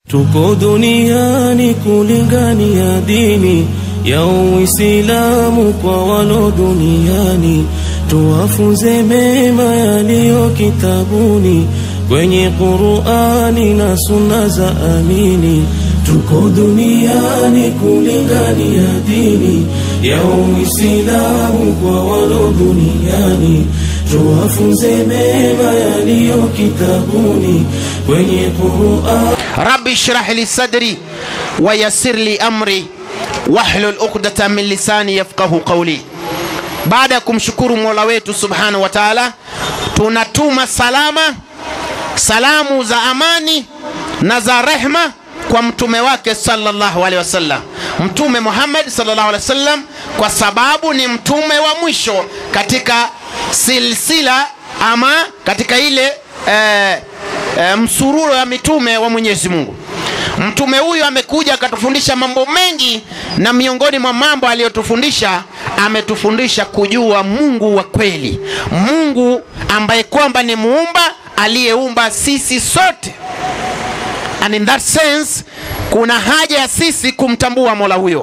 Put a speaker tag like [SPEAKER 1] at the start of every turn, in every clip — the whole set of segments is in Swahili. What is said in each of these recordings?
[SPEAKER 1] Tuko duniani kulingania dini ya Uislamu kwa walo duniani, tuwafunze mema yaliyo kitabuni kwenye Qur'ani na sunna za amini. Tuko duniani kulingania dini ya Uislamu kwa walo duniani, tuwafunze mema yaliyo kitabuni kwenye Qur'ani
[SPEAKER 2] rabbi shrah li sadri wa yassir li amri wahlul uqdata min lisani yafqahu qawli. Baada ya kumshukuru Mola wetu subhanahu wa taala, tunatuma salama salamu za amani na za rehma kwa mtume wake sallallahu alaihi wasallam, Mtume Muhammad sallallahu alaihi wasallam, kwa sababu ni mtume wa mwisho katika silsila ama katika ile eh, e, msururo ya mitume wa Mwenyezi Mungu. Mtume huyu amekuja akatufundisha mambo mengi, na miongoni mwa mambo aliyotufundisha ametufundisha kujua Mungu wa kweli, Mungu ambaye kwamba ni muumba aliyeumba sisi sote, and in that sense kuna haja ya sisi kumtambua Mola huyo.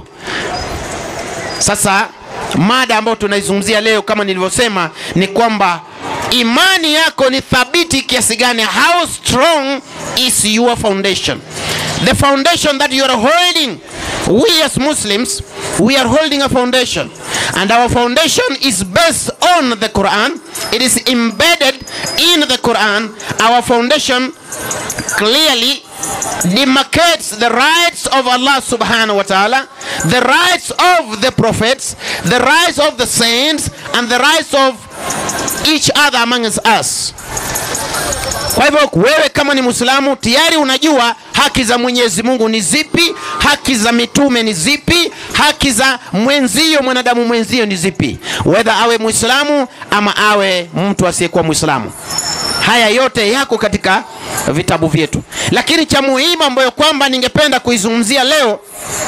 [SPEAKER 2] Sasa mada ambayo tunaizungumzia leo kama nilivyosema ni kwamba imani yako ni thabiti kiasi gani? How strong is your foundation? The foundation that you are holding. We as Muslims, we are holding a foundation, and our foundation is based on the Quran. It is embedded in the Quran. Our foundation clearly demarcates the rights of Allah subhanahu wa ta'ala, the rights of the prophets, the rights of the saints, and the rights of each other amongst us. Kwa hivyo wewe kama ni Muislamu tayari unajua haki za Mwenyezi Mungu ni zipi, haki za mitume ni zipi, haki za mwenzio mwanadamu mwenzio ni zipi, whether awe Muislamu ama awe mtu asiyekuwa Muislamu. Haya yote yako katika vitabu vyetu, lakini cha muhimu ambayo kwamba ningependa kuizungumzia leo,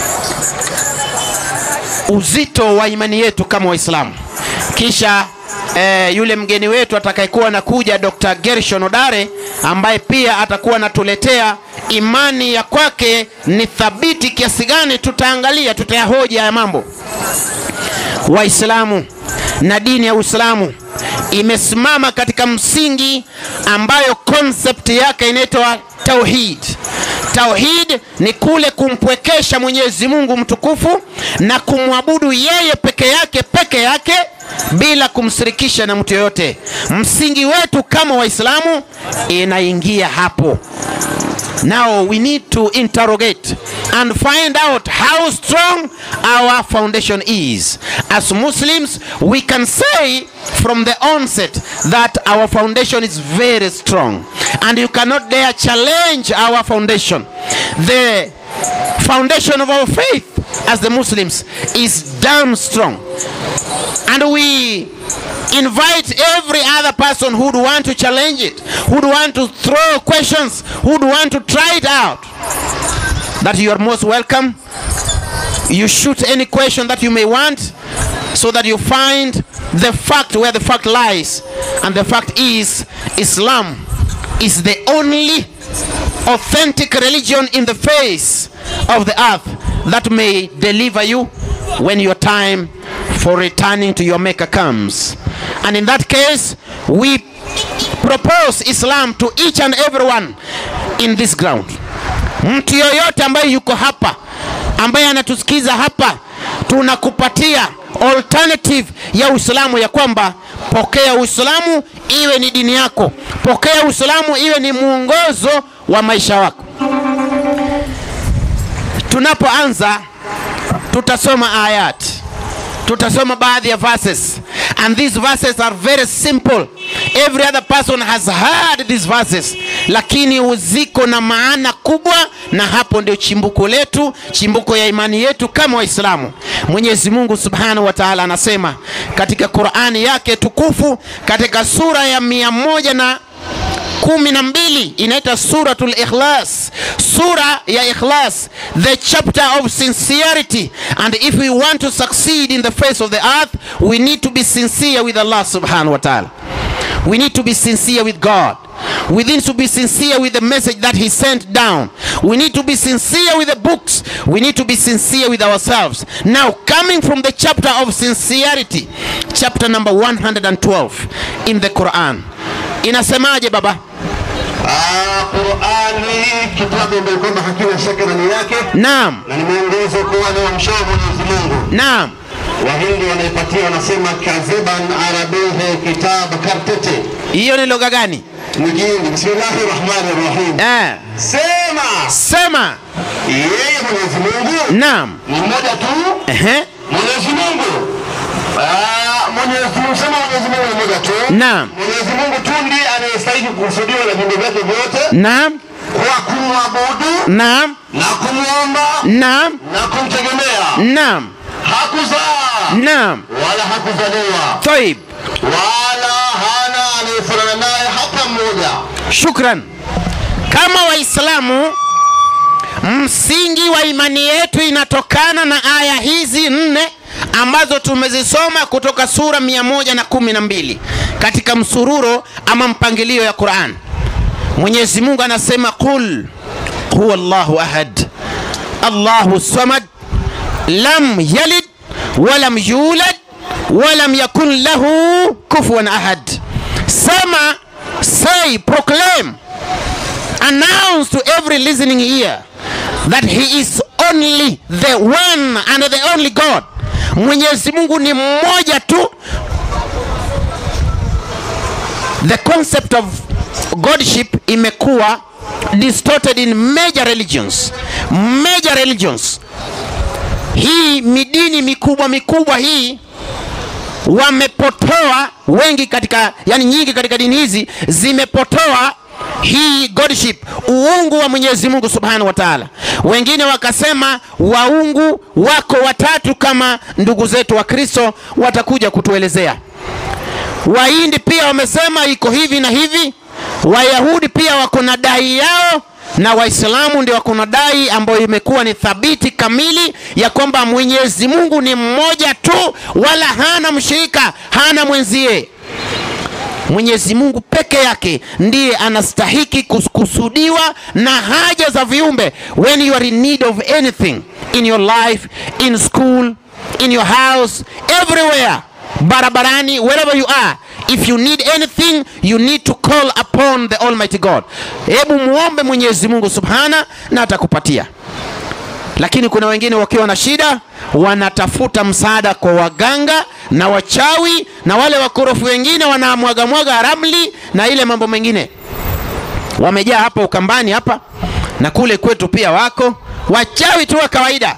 [SPEAKER 2] uzito wa imani yetu kama Waislamu, kisha eh, yule mgeni wetu atakayekuwa anakuja Dr. Gershon Odare ambaye pia atakuwa anatuletea imani ya kwake ni thabiti kiasi gani. Tutaangalia, tutayahoji haya mambo. Waislamu na dini ya Uislamu imesimama katika msingi ambayo concept yake inaitwa tauhid. Tauhid ni kule kumpwekesha Mwenyezi Mungu mtukufu na kumwabudu yeye peke yake peke yake bila kumshirikisha na mtu yoyote. Msingi wetu kama Waislamu inaingia hapo. Now we need to interrogate and find out how strong our foundation is. As Muslims, we can say from the onset that our foundation is very strong and you cannot dare challenge our foundation. The foundation of our faith as the Muslims is damn strong. And we invite every other person who'd want to challenge it, who'd want to throw questions, who'd want to try it out, that you are most welcome. You shoot any question that you may want so that you find the fact where the fact lies. And the fact is, Islam is the only authentic religion in the face of the earth that may deliver you when your time for returning to your maker comes. And in that case, we propose Islam to each and everyone in this ground. Mtu yoyote ambaye yuko hapa, ambaye anatusikiza hapa, tunakupatia alternative ya Uislamu ya kwamba pokea Uislamu iwe ni dini yako, pokea Uislamu iwe ni mwongozo wa maisha wako. Tunapoanza tutasoma ayat, tutasoma baadhi ya verses and these verses are very simple. Every other person has heard these verses, lakini ziko na maana kubwa, na hapo ndio chimbuko letu, chimbuko ya imani yetu kama Waislamu. Mwenyezi Mungu Subhanahu wa Ta'ala anasema katika Qur'ani yake tukufu katika sura ya mia moja na kumi na mbili inaitwa suratul ikhlas sura ya ikhlas the chapter of sincerity and if we want to succeed in the face of the earth we need to be sincere with allah subhanahu wa ta'ala we need to be sincere with god We need to be sincere with the message that He sent down. We need to be sincere with the books. We need to be sincere with ourselves. Now, coming from the chapter of sincerity, chapter number 112 in the Quran. Inasemaje baba?
[SPEAKER 3] Ah, Qurani kitabu ambayo kwamba hakina shaka ndani yake
[SPEAKER 2] Naam,
[SPEAKER 3] na ni mwongozo kwa wale wamshao Mwenyezi Mungu.
[SPEAKER 2] naam,
[SPEAKER 3] Wahindi wanaipatia wanasema kadhiban arabihi kitab kartete
[SPEAKER 2] hiyo ni lugha gani?
[SPEAKER 3] ni Kihindi. Bismillahi rahmani rahim.
[SPEAKER 2] Eh,
[SPEAKER 3] Sema
[SPEAKER 2] sema.
[SPEAKER 3] yeye Mwenyezi Mungu
[SPEAKER 2] Naam.
[SPEAKER 3] ni mmoja tu.
[SPEAKER 2] Ehe.
[SPEAKER 3] Mwenyezi Mungu Ah, Mwenyezi Mungu sema Mwenyezi Mungu ni mmoja tu.
[SPEAKER 2] Naam.
[SPEAKER 3] Mwenyezi Mungu tu ndiye anayestahili kukusudiwa na viumbe vyake vyote
[SPEAKER 2] Naam.
[SPEAKER 3] kwa kumwabudu
[SPEAKER 2] Naam.
[SPEAKER 3] na kumwomba
[SPEAKER 2] Naam.
[SPEAKER 3] na kumtegemea.
[SPEAKER 2] Naam.
[SPEAKER 3] Hakuzaa
[SPEAKER 2] Naam.
[SPEAKER 3] wala hakuzaliwa
[SPEAKER 2] Taib.
[SPEAKER 3] wala hana anayefanana naye hata mmoja.
[SPEAKER 2] Shukran. Kama Waislamu, msingi wa imani yetu inatokana na aya hizi nne ambazo tumezisoma kutoka sura mia moja na kumi na mbili katika msururo ama mpangilio ya Quran. Mwenyezi Mungu anasema qul huwa Allahu ahad Allahu samad lam yalid walam yulad walam yakun lahu kufuwan ahad. Sema, say, proclaim announce to every listening ear that he is only the one and the only God. Mwenyezi Mungu ni mmoja tu. The concept of godship imekuwa distorted in major religions. Major religions. Hii midini mikubwa mikubwa hii wamepotoa wengi katika yani nyingi katika dini hizi zimepotoa hii godship uungu wa mwenyezi mungu subhanahu wa taala wengine wakasema waungu wako watatu kama ndugu zetu wa kristo watakuja kutuelezea wahindi pia wamesema iko hivi na hivi wayahudi pia wako na dai yao na waislamu ndio wako na dai ambayo imekuwa ni thabiti kamili ya kwamba mwenyezi mungu ni mmoja tu wala hana mshirika hana mwenzie mwenyezi mungu peke yake ndiye anastahiki kukusudiwa na haja za viumbe when you are in need of anything in your life in school in your house everywhere barabarani wherever you are if you need anything you need to call upon the almighty god hebu muombe mwenyezi mungu subhana na atakupatia lakini kuna wengine wakiwa na shida wanatafuta msaada kwa waganga na wachawi na wale wakorofi wengine wanamwagamwaga ramli na ile mambo mengine wamejaa hapa ukambani hapa na kule kwetu pia wako wachawi tu wa kawaida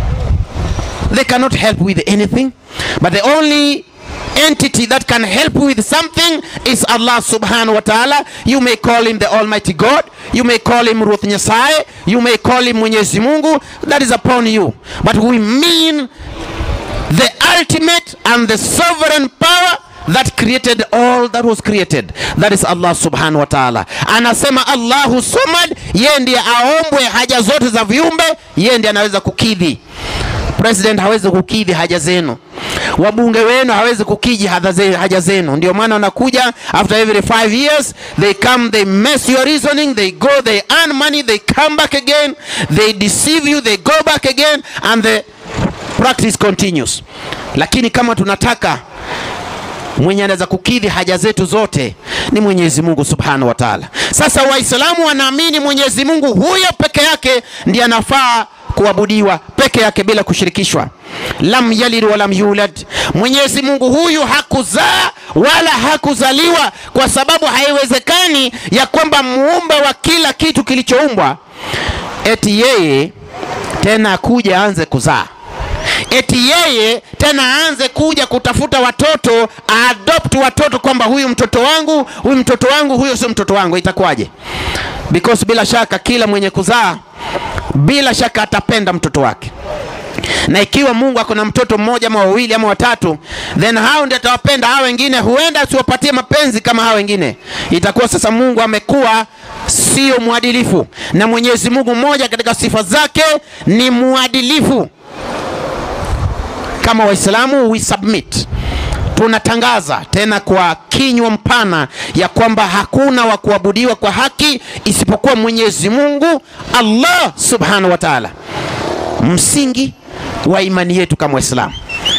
[SPEAKER 2] they cannot help with anything but the only entity that can help with something is Allah subhanahu wa ta'ala. You may call him the Almighty God, you may call him Ruth Nyasaye, you may call him Mwenyezi Mungu, that is upon you. But we mean the ultimate and the sovereign power that created all that was created that is allah subhanahu wa taala anasema allahu samad yeye ndiye aombwe haja zote za viumbe yeye ndiye anaweza kukidhi president hawezi kukidhi haja zenu wabunge wenu hawezi kukidhi hadha ze- haja zenu ndio maana wanakuja after every five years they come they mess your reasoning they go they earn money they come back again they deceive you they go back again and the practice continues lakini kama tunataka mwenye anaweza kukidhi haja zetu zote ni mwenyezi mungu subhanahu wa taala sasa waislamu wanaamini mwenyezi mungu huyo peke yake ndiye anafaa kuabudiwa peke yake bila kushirikishwa lam yalid walam yulad mwenyezi mungu huyu hakuzaa wala hakuzaliwa kwa sababu haiwezekani ya kwamba muumba wa kila kitu kilichoumbwa eti yeye tena akuja aanze kuzaa eti yeye tena aanze kuja kutafuta watoto adopt watoto kwamba huyu mtoto wangu huyu mtoto wangu huyo sio mtoto wangu itakuwaje because bila shaka kila mwenye kuzaa bila shaka atapenda mtoto wake na ikiwa mungu ako na mtoto mmoja ama wawili ama watatu then hao ndio atawapenda hao wengine huenda asiwapatie mapenzi kama hao wengine itakuwa sasa mungu amekuwa sio mwadilifu na mwenyezi mungu mmoja katika sifa zake ni mwadilifu kama waislamu we submit tunatangaza tena kwa kinywa mpana ya kwamba hakuna wa kuabudiwa kwa haki isipokuwa Mwenyezi Mungu Allah subhanahu wa ta'ala, msingi wa imani yetu kama Waislamu.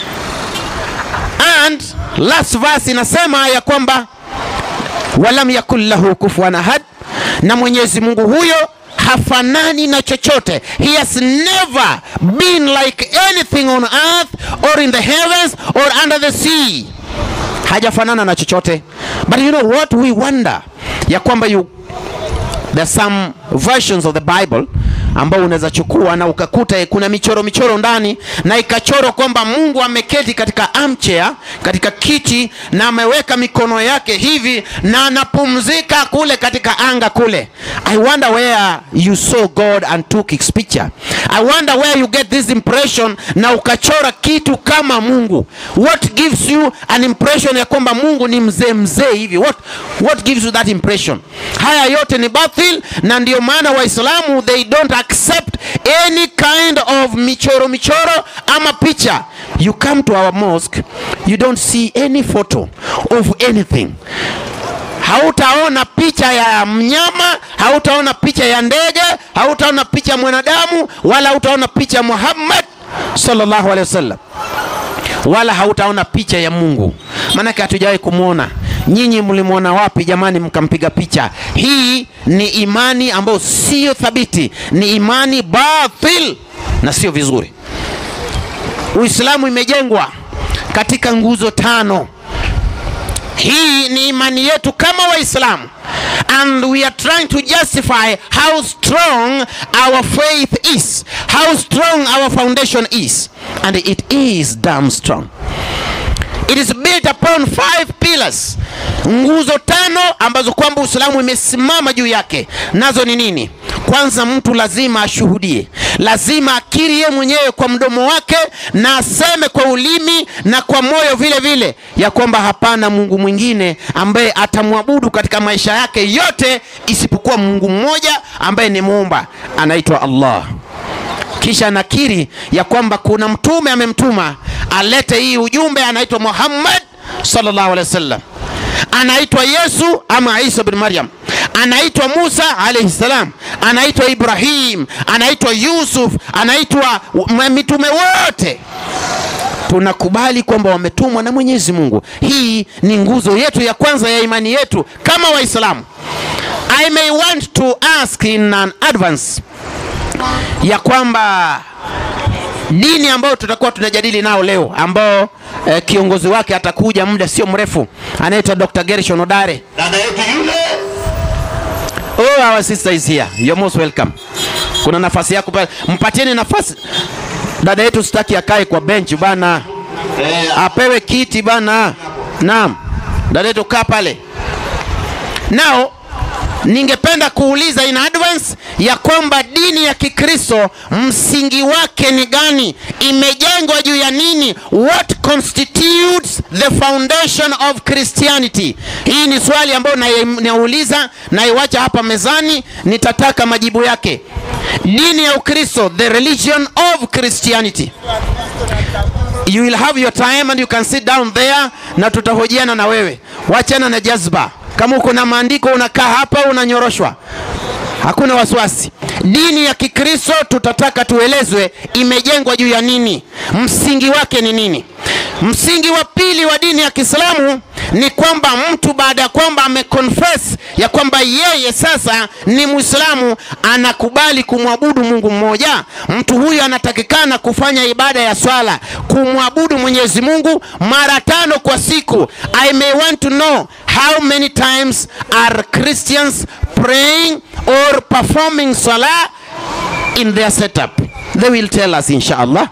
[SPEAKER 2] And last verse inasema ya kwamba walam yakun lahu kufuwan ahad, na Mwenyezi Mungu huyo hafanani na chochote. He has never been like anything on earth or in the heavens or under the sea. Hajafanana na chochote. But you know what we wonder ya kwamba you there are some versions of the Bible ambao unaweza chukua na ukakuta kuna michoro michoro ndani na ikachorwa kwamba Mungu ameketi katika armchair, katika kiti na ameweka mikono yake hivi na anapumzika kule katika anga kule. I wonder where you saw God and took his picture. I wonder where you get this impression na ukachora kitu kama Mungu. What gives you an impression ya kwamba Mungu ni mzee mzee hivi? What, what gives you that impression? Haya yote ni batil, na ndio maana Waislamu they don't accept any kind of michoro michoro ama picha. You come to our mosque, you don't see any photo of anything hautaona picha ya mnyama, hautaona picha ya ndege, hautaona picha ya mwanadamu, wala hautaona picha ya Muhammad sallallahu alaihi wasallam, wala hautaona picha ya Mungu, maanake hatujawahi kumwona. Nyinyi mlimwona wapi jamani, mkampiga picha? Hii ni imani ambayo siyo thabiti, ni imani batil na sio vizuri. Uislamu imejengwa katika nguzo tano. Hii ni imani yetu kama Waislamu, and we are trying to justify how strong our faith is, how strong our foundation is, and it is damn strong. It is built upon five pillars, nguzo tano ambazo kwamba Uislamu imesimama juu yake. Nazo ni nini? Kwanza, mtu lazima ashuhudie, lazima akiri yeye mwenyewe kwa mdomo wake na aseme kwa ulimi na kwa moyo vile vile ya kwamba hapana Mungu mwingine ambaye atamwabudu katika maisha yake yote isipokuwa Mungu mmoja ambaye ni muumba, anaitwa Allah. Kisha nakiri ya kwamba kuna mtume amemtuma alete hii ujumbe, anaitwa Muhammad sallallahu alaihi wasallam, anaitwa Yesu ama Isa bin Maryam, anaitwa Musa alayhi salam, anaitwa Ibrahim, anaitwa Yusuf, anaitwa mitume wote tunakubali kwamba wametumwa na Mwenyezi Mungu. Hii ni nguzo yetu ya kwanza ya imani yetu kama Waislamu. I may want to ask in an advance ya kwamba dini ambayo tutakuwa tunajadili nao leo ambao eh, kiongozi wake atakuja muda sio mrefu anaitwa Dr. Gershon Odare.
[SPEAKER 3] dada yetu yule
[SPEAKER 2] Oh, our sister is here. You're most welcome. Kuna nafasi yako pale. Mpatieni nafasi. Dada yetu sitaki akae kwa bench bana.
[SPEAKER 3] eh,
[SPEAKER 2] Apewe kiti bana. Naam. Dada yetu kaa pale. Now ningependa kuuliza in advance ya kwamba dini ya Kikristo msingi wake ni gani? Imejengwa juu ya nini? What constitutes the foundation of Christianity? Hii ni swali ambayo nai- nauliza naiwacha hapa mezani, nitataka majibu yake. Dini ya Ukristo, the religion of Christianity. You will have your time and you can sit down there na tutahojiana na wewe. Wachana na jazba. Kama uko na maandiko unakaa hapa unanyoroshwa. Hakuna wasiwasi. Dini ya Kikristo tutataka tuelezwe imejengwa juu ya nini, msingi wake ni nini. Msingi wa pili wa dini ya Kiislamu ni kwamba mtu baada ya kwamba ameconfess ya kwamba yeye sasa ni Muislamu, anakubali kumwabudu Mungu mmoja, mtu huyu anatakikana kufanya ibada ya swala, kumwabudu Mwenyezi Mungu mara tano kwa siku. I may want to know how many times are Christians praying or performing salah in their setup. They will tell us inshallah.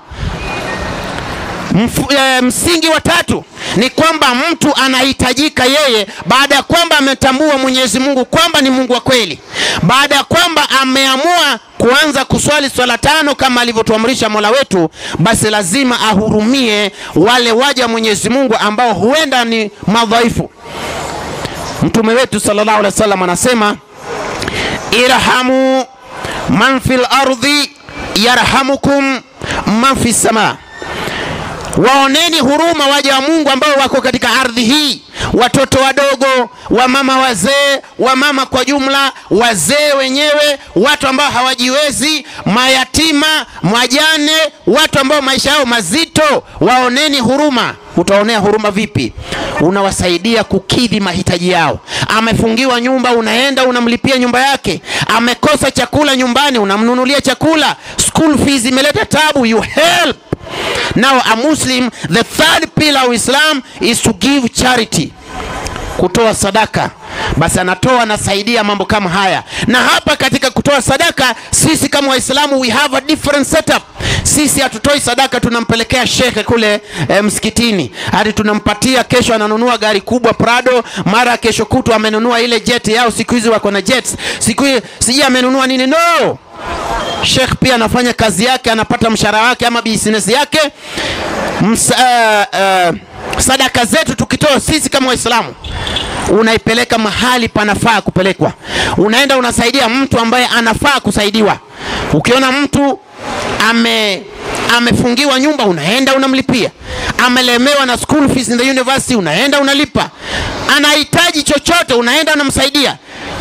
[SPEAKER 2] Mfu, e, msingi wa tatu ni kwamba mtu anahitajika yeye baada ya kwamba ametambua Mwenyezi Mungu kwamba ni Mungu wa kweli, baada ya kwamba ameamua kuanza kuswali swala tano kama alivyotuamrisha Mola wetu, basi lazima ahurumie wale waja wa Mwenyezi Mungu ambao huenda ni madhaifu. Mtume wetu sallallahu alaihi wasallam anasema irhamu man fil ardhi yarhamukum man fis samaa waoneni huruma waja wa mungu ambao wako katika ardhi hii watoto wadogo wamama wazee wamama kwa jumla wazee wenyewe watu ambao hawajiwezi mayatima majane watu ambao maisha yao mazito waoneni huruma utaonea huruma vipi unawasaidia kukidhi mahitaji yao amefungiwa nyumba unaenda unamlipia nyumba yake amekosa chakula nyumbani unamnunulia chakula school fees imeleta tabu you help now a muslim the third pillar of islam is to give charity kutoa sadaka basi anatoa anasaidia mambo kama haya na hapa katika kutoa sadaka sisi kama waislamu we have a different setup sisi hatutoi sadaka tunampelekea shekhe kule e, msikitini hadi tunampatia kesho ananunua gari kubwa prado mara kesho kutu amenunua ile jet yao siku hizi wako na jets siku hii sijui amenunua nini no shekh pia anafanya kazi yake anapata mshahara wake ama business yake Msa, uh, uh, sadaka zetu tukitoa sisi kama waislamu unaipeleka mahali panafaa kupelekwa unaenda unasaidia mtu ambaye anafaa kusaidiwa ukiona mtu ame amefungiwa nyumba unaenda unamlipia amelemewa na school fees in the university unaenda unalipa anahitaji chochote unaenda unamsaidia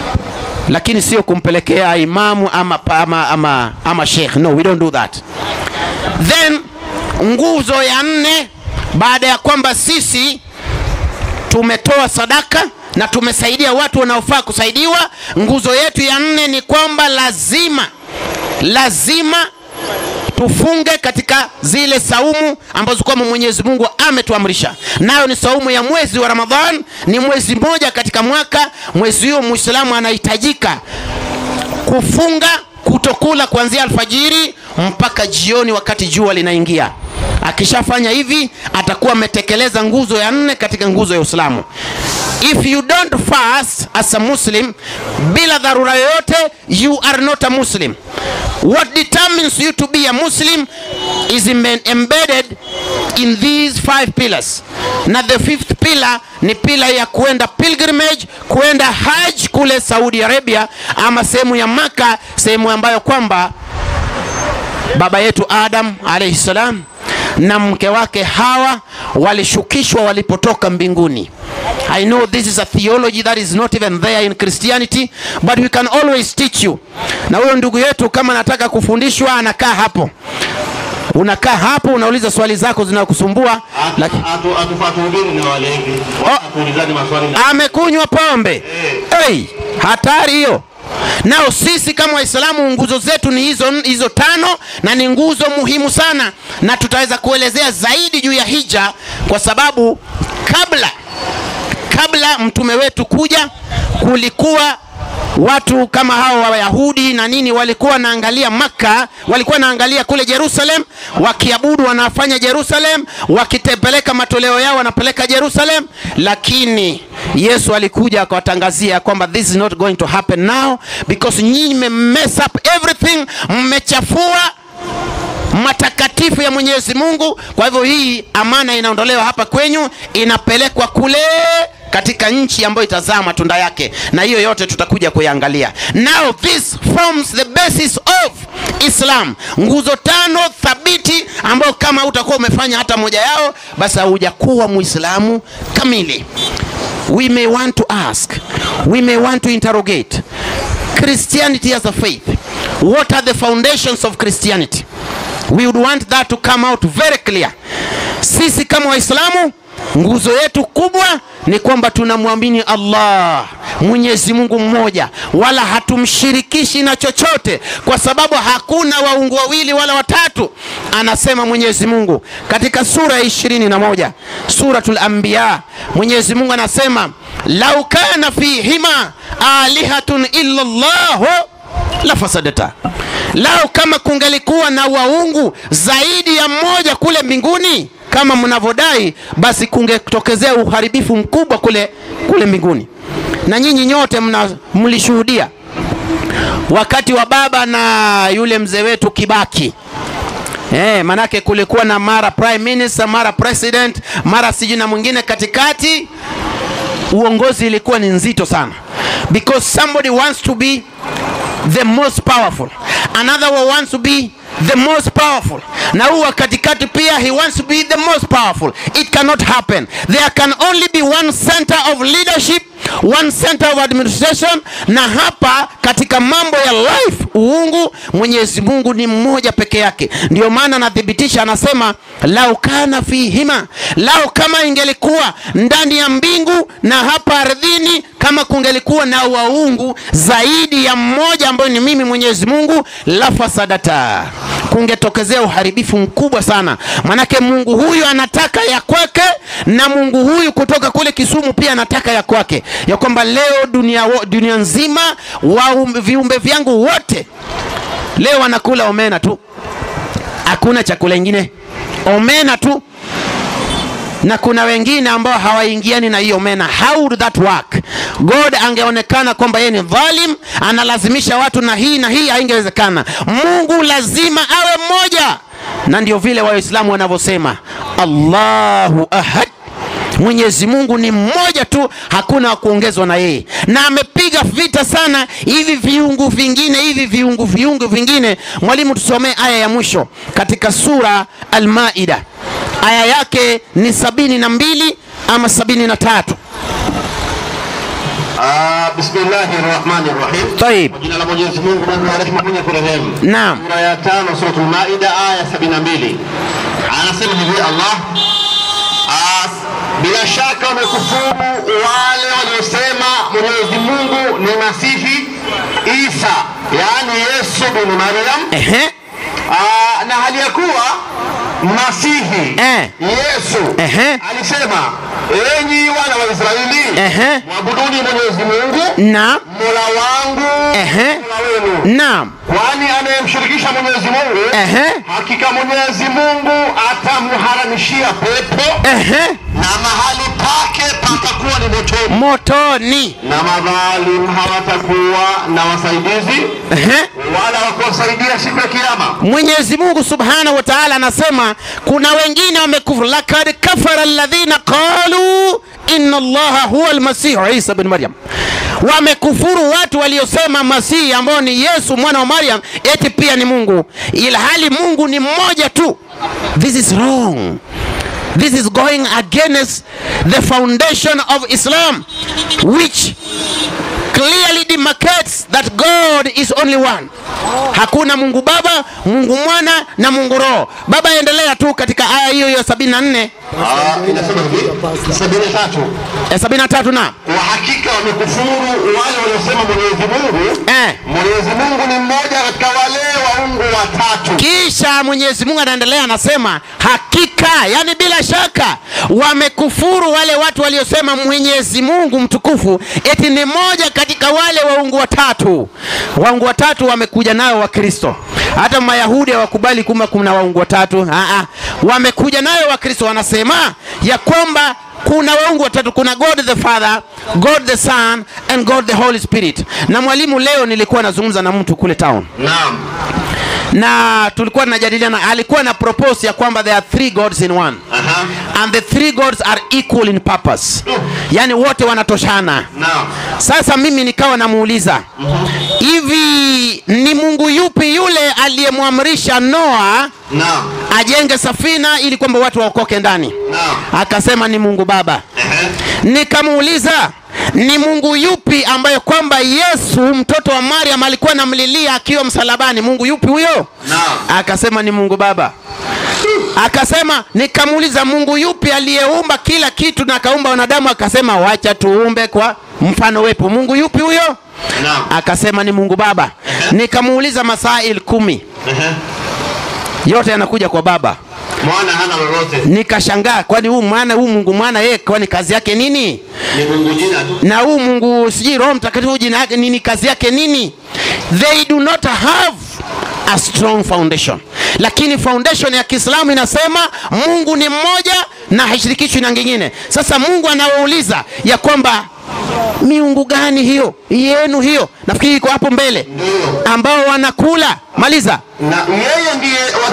[SPEAKER 2] lakini sio kumpelekea imamu ama, ama, ama, ama sheikh no we don't do that then nguzo ya nne baada ya kwamba sisi tumetoa sadaka na tumesaidia watu wanaofaa kusaidiwa nguzo yetu ya nne ni kwamba lazima lazima tufunge katika zile saumu ambazo kwamba mwenyezi mungu ametuamrisha nayo ni saumu ya mwezi wa ramadhan ni mwezi mmoja katika mwaka mwezi huo mwislamu anahitajika kufunga kutokula kuanzia alfajiri mpaka jioni wakati jua linaingia akishafanya hivi atakuwa ametekeleza nguzo ya nne katika nguzo ya uislamu if you don't fast as a muslim bila dharura yoyote you are not a muslim what determines you to be a muslim is embe- embedded in these five pillars na the fifth pillar ni pila ya kuenda pilgrimage kuenda haj kule saudi arabia ama sehemu ya maka sehemu ambayo kwamba baba yetu adam alaihi salam na mke wake hawa walishukishwa walipotoka mbinguni i know this is a theology that is not even there in christianity but we can always teach you na huyo ndugu yetu kama anataka kufundishwa anakaa hapo unakaa hapo unauliza swali zako zinakusumbua lakini
[SPEAKER 3] atuhubiri na walevi tuulizane maswali na
[SPEAKER 2] amekunywa pombe hey, hatari hiyo nao sisi kama waislamu nguzo zetu ni hizo, hizo tano na ni nguzo muhimu sana na tutaweza kuelezea zaidi juu ya hija kwa sababu kabla kabla mtume wetu kuja kulikuwa watu kama hao wayahudi na nini walikuwa wanaangalia makka walikuwa wanaangalia kule jerusalem wakiabudu wanafanya jerusalem wakitepeleka matoleo yao wanapeleka jerusalem lakini yesu alikuja akawatangazia kwamba this is not going to happen now because nyinyi mmemess up everything mmechafua matakatifu ya mwenyezi mungu kwa hivyo hii amana inaondolewa hapa kwenyu inapelekwa kule katika nchi ambayo itazaa matunda yake na hiyo yote tutakuja kuiangalia now this forms the basis of islam nguzo tano thabiti ambayo kama utakuwa umefanya hata moja yao basi haujakuwa muislamu kamili we may want to ask we may want to interrogate christianity as a faith what are the foundations of christianity we would want that to come out very clear sisi kama waislamu nguzo yetu kubwa ni kwamba tunamwamini allah mwenyezi mungu mmoja wala hatumshirikishi na chochote kwa sababu hakuna waungu wawili wala watatu anasema mwenyezi mungu katika sura ya ishirini na moja suratul anbiya mwenyezi mungu anasema lau kana fihima alihatun illa llahu la fasadata lao kama kungelikuwa na waungu zaidi ya mmoja kule mbinguni kama mnavyodai basi kungetokezea uharibifu mkubwa kule kule mbinguni na nyinyi nyote mna- mlishuhudia wakati wa baba na yule mzee wetu kibaki Eh, manake kulikuwa na mara prime minister mara president mara sijui na mwingine katikati uongozi ilikuwa ni nzito sana because somebody wants to be the most powerful another one wants to be the most powerful na huu wa katikati pia he wants to be the most powerful it cannot happen there can only be one center of leadership one center of administration na hapa katika mambo ya life uungu mwenyezi mungu ni mmoja peke yake ndio maana anathibitisha anasema lau kana fihima lau kama ingelikuwa ndani ya mbingu na hapa ardhini kama kungelikuwa na waungu zaidi ya mmoja ambayo ni mimi mwenyezi mungu la fasadata kungetokezea uharibifu mkubwa sana manake mungu huyu anataka ya kwake na mungu huyu kutoka kule kisumu pia anataka ya kwake ya kwamba leo dunia, wo- dunia nzima wa um- viumbe vyangu wote leo wanakula omena tu hakuna chakula ingine omena tu na kuna wengine ambao hawaingiani na hiyo omena how would that work god angeonekana kwamba yeye ni dhalim analazimisha watu na hii na hii haingewezekana mungu lazima awe mmoja na ndio vile waislamu wanavyosema allahu ahad mwenyezi mungu ni mmoja tu hakuna wa kuongezwa na yeye na amepiga vita sana hivi viungu vingine hivi viungu viungu vingine mwalimu tusomee aya ya mwisho katika sura almaida aya yake ni sabini na mbili ama sabini na tatu
[SPEAKER 3] Ah, bismillahi rahmani rahim
[SPEAKER 2] taib
[SPEAKER 3] kwa jina la mwenyezi mungu mungu wa rehema mwenye kurehemu
[SPEAKER 2] naam
[SPEAKER 3] sura ya tano suratul maida aya 72 anasema hivi allah ah, bila shaka wamekufuru wale waliosema mwenyezi mungu ni masihi isa yaani yesu bin maryam
[SPEAKER 2] Ehe.
[SPEAKER 3] Ah, na hali ya kuwa masihi
[SPEAKER 2] Eh.
[SPEAKER 3] yesu
[SPEAKER 2] Ehe.
[SPEAKER 3] alisema enyi wana wa israeli
[SPEAKER 2] Ehe.
[SPEAKER 3] mwabuduni mwenyezi mungu
[SPEAKER 2] naam
[SPEAKER 3] mola wangu
[SPEAKER 2] Ehe.
[SPEAKER 3] mola wenu
[SPEAKER 2] naam
[SPEAKER 3] kwani anayemshirikisha mwenyezi mungu
[SPEAKER 2] Ehe.
[SPEAKER 3] hakika mwenyezi mungu atamharamishia pepo
[SPEAKER 2] Ehe.
[SPEAKER 3] na mahali pake patakuwa ni motoni
[SPEAKER 2] motoni
[SPEAKER 3] na madhalim hawatakuwa na wasaidizi
[SPEAKER 2] Ehe.
[SPEAKER 3] wala wakuwasaidia siku ya kiama
[SPEAKER 2] mwenyezi mungu subhanahu wa taala anasema kuna wengine wamekufuru lakad kafara alladhina qalu inna allaha huwa almasihu isa bin maryam wamekufuru watu waliosema masihi ambao ni yesu mwana wa maryam eti pia ni mungu ilhali mungu ni mmoja tu this is wrong This is going against the foundation of Islam, which clearly demarcates that God is only one. Hakuna Mungu Baba, Mungu Mwana na Mungu Roho. Baba, endelea tu katika aya hiyo hiyo 74
[SPEAKER 3] Ah, inasema hivi sabini na tatu
[SPEAKER 2] eh, 73 na
[SPEAKER 3] kwa hakika wamekufuru wale waliosema mwenyezi mungu
[SPEAKER 2] eh.
[SPEAKER 3] mwenyezi mungu ni mmoja katika wale waungu watatu
[SPEAKER 2] Kisha Mwenyezi Mungu anaendelea anasema, hakika, yani bila shaka, wamekufuru wale watu waliosema Mwenyezi Mungu mtukufu eti ni moja katika wale waungu watatu. Waungu watatu wamekuja nayo Wakristo, hata Mayahudi hawakubali kuma kuna waungu watatu. Aa, wamekuja nayo Wakristo, wanasema ya kwamba kuna waungu watatu kuna god the father god the son and god the holy spirit na mwalimu leo nilikuwa nazungumza na mtu kule town
[SPEAKER 3] naam
[SPEAKER 2] na tulikuwa tunajadiliana alikuwa na propose ya kwamba there are three gods in one
[SPEAKER 3] Aha.
[SPEAKER 2] and the three gods are equal in purpose yaani wote wanatoshana
[SPEAKER 3] naam
[SPEAKER 2] sasa mimi nikawa namuuliza hivi ni mungu yupi yule aliyemwamrisha noa
[SPEAKER 3] naam
[SPEAKER 2] ajenge safina ili kwamba watu waokoke ndani
[SPEAKER 3] naam
[SPEAKER 2] akasema ni mungu baba
[SPEAKER 3] Ehe.
[SPEAKER 2] nikamuuliza ni mungu yupi ambaye kwamba yesu mtoto wa mariam alikuwa namlilia akiwa msalabani mungu yupi huyo
[SPEAKER 3] Naam.
[SPEAKER 2] akasema ni mungu baba akasema nikamuuliza mungu yupi aliyeumba kila kitu na akaumba wanadamu akasema wacha tuumbe kwa mfano wepo mungu yupi huyo
[SPEAKER 3] Naam.
[SPEAKER 2] akasema ni mungu baba nikamuuliza masail kumi
[SPEAKER 3] Ehe.
[SPEAKER 2] yote yanakuja kwa baba
[SPEAKER 3] mwana hana lolote
[SPEAKER 2] nikashangaa kwani huu mwana huu mungu mwana yeye kwani kazi yake nini
[SPEAKER 3] ni mungu jina tu
[SPEAKER 2] na huu mungu sijui roho mtakatifu jina yake nini kazi yake nini they do not have a strong foundation lakini foundation ya kiislamu inasema mungu ni mmoja na haishirikishwi na ngingine sasa mungu anawauliza ya kwamba miungu gani hiyo yenu hiyo nafikiri iko hapo mbele
[SPEAKER 3] Ndiyo.
[SPEAKER 2] ambao wanakula maliza
[SPEAKER 3] na yeye ndiye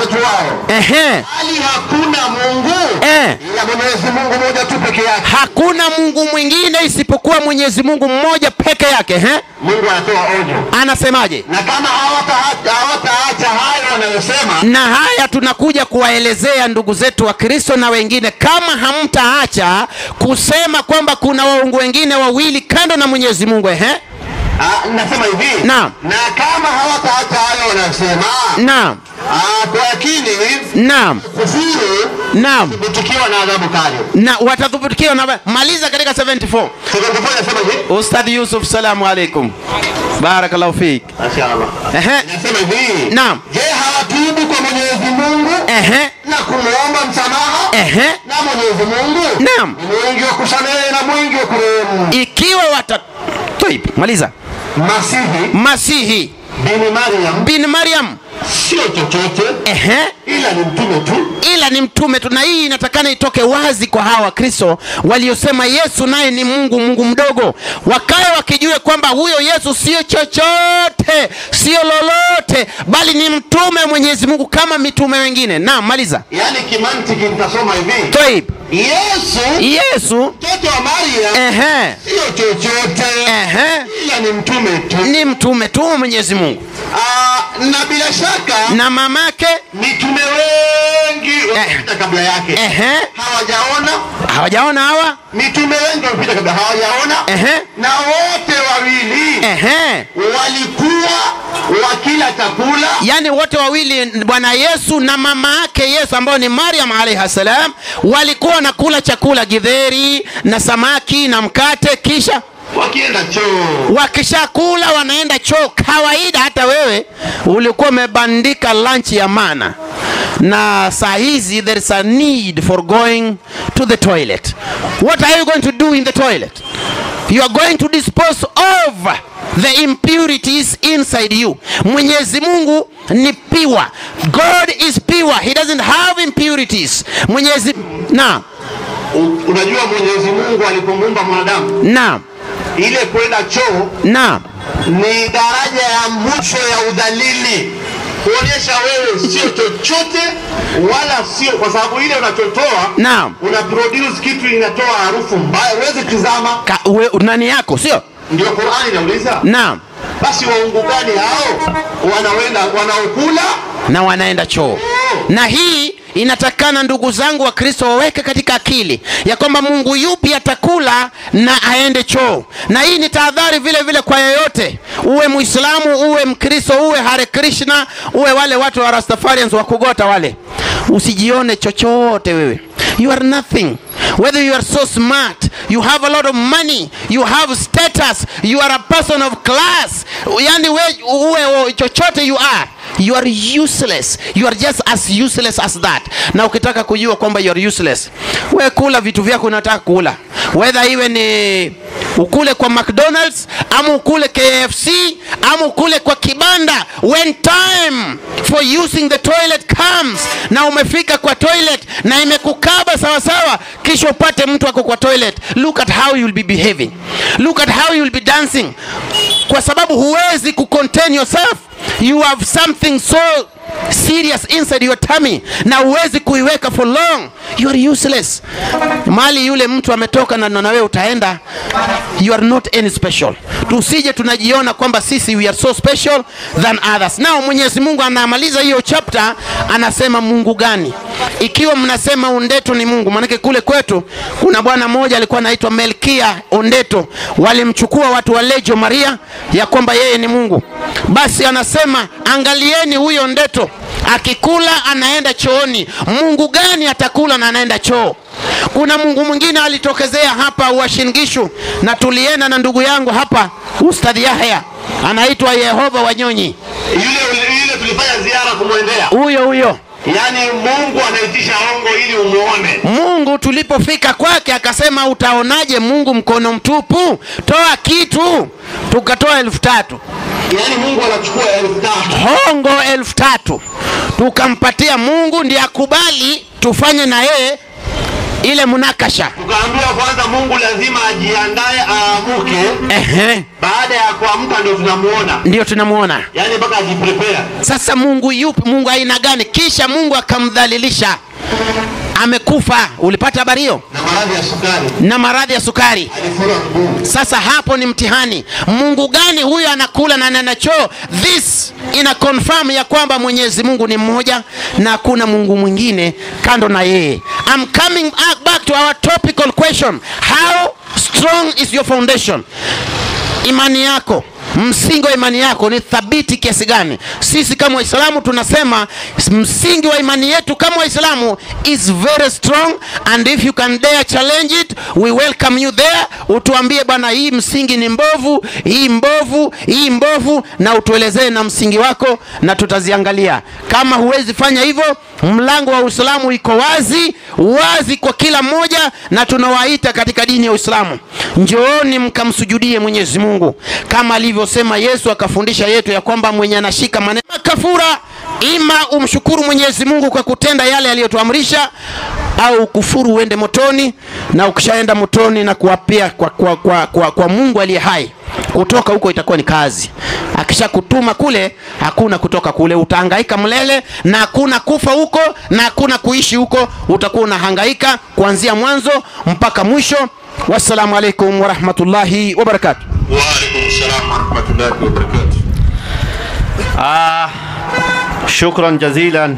[SPEAKER 3] watatu wao
[SPEAKER 2] Ehe.
[SPEAKER 3] hali hakuna mungu
[SPEAKER 2] Eh.
[SPEAKER 3] ila mwenyezi mungu moja tu peke yake
[SPEAKER 2] Hakuna Mungu mwingine isipokuwa Mwenyezi Mungu mmoja peke yake. Ehe.
[SPEAKER 3] mungu anatoa onyo
[SPEAKER 2] Anasemaje?
[SPEAKER 3] na kama hawata- hawataacha hayo wanayosema
[SPEAKER 2] na haya tunakuja kuwaelezea ndugu zetu wa Kristo na wengine, kama hamtaacha kusema kwamba kuna waungu wengine wawili kando na Mwenyezi Mungu. Ehe,
[SPEAKER 3] Ah, nasema hivi
[SPEAKER 2] Naam.
[SPEAKER 3] na kama hawataacha hayo wanayosema
[SPEAKER 2] naam,
[SPEAKER 3] ah, kwa yakini
[SPEAKER 2] naam,
[SPEAKER 3] kufuru
[SPEAKER 2] naam,
[SPEAKER 3] kutukiwa na adhabu kali
[SPEAKER 2] na watadhubutikiwa na maliza katika 74
[SPEAKER 3] Sekondari nasema hivi
[SPEAKER 2] Ustadh Yusuf, salamu alaikum, barakallahu fik.
[SPEAKER 3] Mashaallah.
[SPEAKER 2] Ehe,
[SPEAKER 3] Nasema hivi
[SPEAKER 2] Naam.
[SPEAKER 3] je hawatubu kwa mwenyezi mungu
[SPEAKER 2] ehe,
[SPEAKER 3] na kumwomba msamaha
[SPEAKER 2] ehe,
[SPEAKER 3] na mwenyezi mungu
[SPEAKER 2] Naam.
[SPEAKER 3] ni mwingi wa kusamehe na mwingi wa kurehemu
[SPEAKER 2] ikiwa wata Toib, maliza.
[SPEAKER 3] masihi
[SPEAKER 2] Masihi
[SPEAKER 3] bini mariam
[SPEAKER 2] bin Maryam,
[SPEAKER 3] sio chochote
[SPEAKER 2] ehe,
[SPEAKER 3] ila ni mtume tu
[SPEAKER 2] ila ni mtume tu, na hii inatakana itoke wazi kwa hawa Wakristo waliosema Yesu naye ni Mungu, Mungu mdogo, wakae wakijue kwamba huyo Yesu sio chochote, sio lolote, bali ni mtume wa Mwenyezi Mungu kama mitume wengine. Naam, maliza.
[SPEAKER 3] yaani kimantiki nitasoma hivi
[SPEAKER 2] Toib,
[SPEAKER 3] yesu
[SPEAKER 2] Yesu
[SPEAKER 3] mtoto wa mariam
[SPEAKER 2] ehe,
[SPEAKER 3] sio chochote
[SPEAKER 2] ehe,
[SPEAKER 3] ila ni mtume tu
[SPEAKER 2] ni mtume tu wa Mwenyezi Mungu,
[SPEAKER 3] Ah, na bila shaka
[SPEAKER 2] na mamake
[SPEAKER 3] mitume wengi wamepita kabla yake
[SPEAKER 2] ehe,
[SPEAKER 3] hawajaona
[SPEAKER 2] hawajaona hawa
[SPEAKER 3] mitume wengi wamepita kabla hawajaona
[SPEAKER 2] ehe,
[SPEAKER 3] na wote wawili
[SPEAKER 2] ehe
[SPEAKER 3] walikuwa wakila chakula
[SPEAKER 2] yaani wote wawili bwana yesu na mama yake yesu ambao ni mariam alaihi salam walikuwa wanakula chakula gidheri na samaki na mkate kisha
[SPEAKER 3] wakienda choo
[SPEAKER 2] wakishakula wanaenda choo kawaida hata wewe ulikuwa umebandika lunch ya mana na saa hizi there is a need for going to the toilet what are you going to do in the toilet you are going to dispose of the impurities inside you mwenyezi mungu ni pure god is pure he doesn't have impurities mwenyezi na
[SPEAKER 3] U- unajua mwenyezi mungu alipomuumba mwanadamu
[SPEAKER 2] na
[SPEAKER 3] ile kwenda choo
[SPEAKER 2] na
[SPEAKER 3] ni daraja ya mwisho ya udhalili kuonyesha wewe sio chochote wala sio kwa sababu ile unachotoa
[SPEAKER 2] Naam.
[SPEAKER 3] una produce kitu inatoa harufu mbaya huwezi tizama
[SPEAKER 2] ka, we, nani yako sio
[SPEAKER 3] ndio qurani inauliza
[SPEAKER 2] naam
[SPEAKER 3] basi waungu gani hao wanawenda wanaokula
[SPEAKER 2] na wanaenda choo na hii inatakana ndugu zangu wa kristo waweke katika akili ya kwamba mungu yupi atakula na aende choo na hii ni tahadhari vile vile kwa yeyote uwe muislamu uwe mkristo uwe hare krishna uwe wale watu wa rastafarians wa kugota wale usijione chochote wewe you are nothing whether you are so smart you have a lot of money you have status you are a person of class yani we, uwe uwe chochote you are you are useless you are just as useless as that na ukitaka kujua kwamba you are useless we kula vitu vyako unataka kula whether iwe ni ukule kwa mcdonalds ama ukule kfc ama ukule kwa kibanda when time for using the toilet comes na umefika kwa toilet na imekukaba sawasawa kisha upate mtu ako kwa toilet look at how you'll be behaving look at how you'll be dancing kwa sababu huwezi kucontain yourself you have something so serious inside your tummy na huwezi kuiweka for long you are useless mali yule mtu ametoka na na wewe utaenda you are not any special tusije tunajiona kwamba sisi we are so special than others nao mwenyezi mungu anamaliza hiyo chapter anasema mungu gani ikiwa mnasema undeto ni mungu maanake kule kwetu kuna bwana mmoja alikuwa anaitwa melkia ondeto walimchukua watu wa lejo maria ya kwamba yeye ni mungu basi anasema angalieni huyo ndeto akikula anaenda chooni mungu gani atakula na anaenda choo kuna mungu mwingine alitokezea hapa uashingishu na tulienda na ndugu yangu hapa ustadhi yahya anaitwa yehova wanyonyi
[SPEAKER 3] yule yule tulifanya ziara kumwendea
[SPEAKER 2] huyo huyo
[SPEAKER 3] yaani mungu anaitisha ongo ili umuone
[SPEAKER 2] mungu tulipofika kwake akasema utaonaje mungu mkono mtupu toa kitu tukatoa elfu tatu
[SPEAKER 3] yaani mungu anachukua elfu tatu
[SPEAKER 2] hongo elfu tatu tukampatia mungu ndiye akubali tufanye na yeye ile munakasha
[SPEAKER 3] tukaambiwa kwanza mungu lazima ajiandae aamuke
[SPEAKER 2] ehe,
[SPEAKER 3] baada ya kuamka ndio tunamuona
[SPEAKER 2] ndio tunamuona
[SPEAKER 3] yaani mpaka ajiprepare
[SPEAKER 2] sasa mungu yupi mungu aina gani kisha mungu akamdhalilisha amekufa ulipata habari hiyo
[SPEAKER 3] na maradhi ya sukari
[SPEAKER 2] na maradhi ya sukari
[SPEAKER 3] alifura mguu
[SPEAKER 2] sasa hapo ni mtihani mungu gani huyo anakula na nanachoo this ina confirm ya kwamba mwenyezi mungu ni mmoja na hakuna mungu mwingine kando na yeye I'm coming back to our topical question how strong is your foundation imani yako msingi wa imani yako ni thabiti kiasi gani sisi kama waislamu tunasema msingi wa imani yetu kama waislamu is very strong and if you can dare challenge it we welcome you there utuambie bwana hii msingi ni mbovu hii mbovu hii mbovu na utuelezee na msingi wako na tutaziangalia kama huwezi fanya hivyo mlango wa uislamu iko wazi wazi kwa kila mmoja na tunawaita katika dini ya uislamu njooni mkamsujudie mwenyezi mungu kama alivyosema yesu akafundisha yetu ya kwamba mwenye anashika maneno kafura ima umshukuru mwenyezi mungu kwa kutenda yale aliyotuamrisha au kufuru uende motoni na ukishaenda motoni na kuapia kwa, kwa, kwa, kwa, kwa mungu aliye hai kutoka huko itakuwa ni kazi akishakutuma kule hakuna kutoka kule utahangaika mlele na hakuna kufa huko na hakuna kuishi huko utakuwa unahangaika kuanzia mwanzo mpaka mwisho wassalamu alaikum warahmatullahi wabarakatuh
[SPEAKER 3] waalaikum salam warahmatullahi wabarakatuh
[SPEAKER 4] Ah, shukran jazilan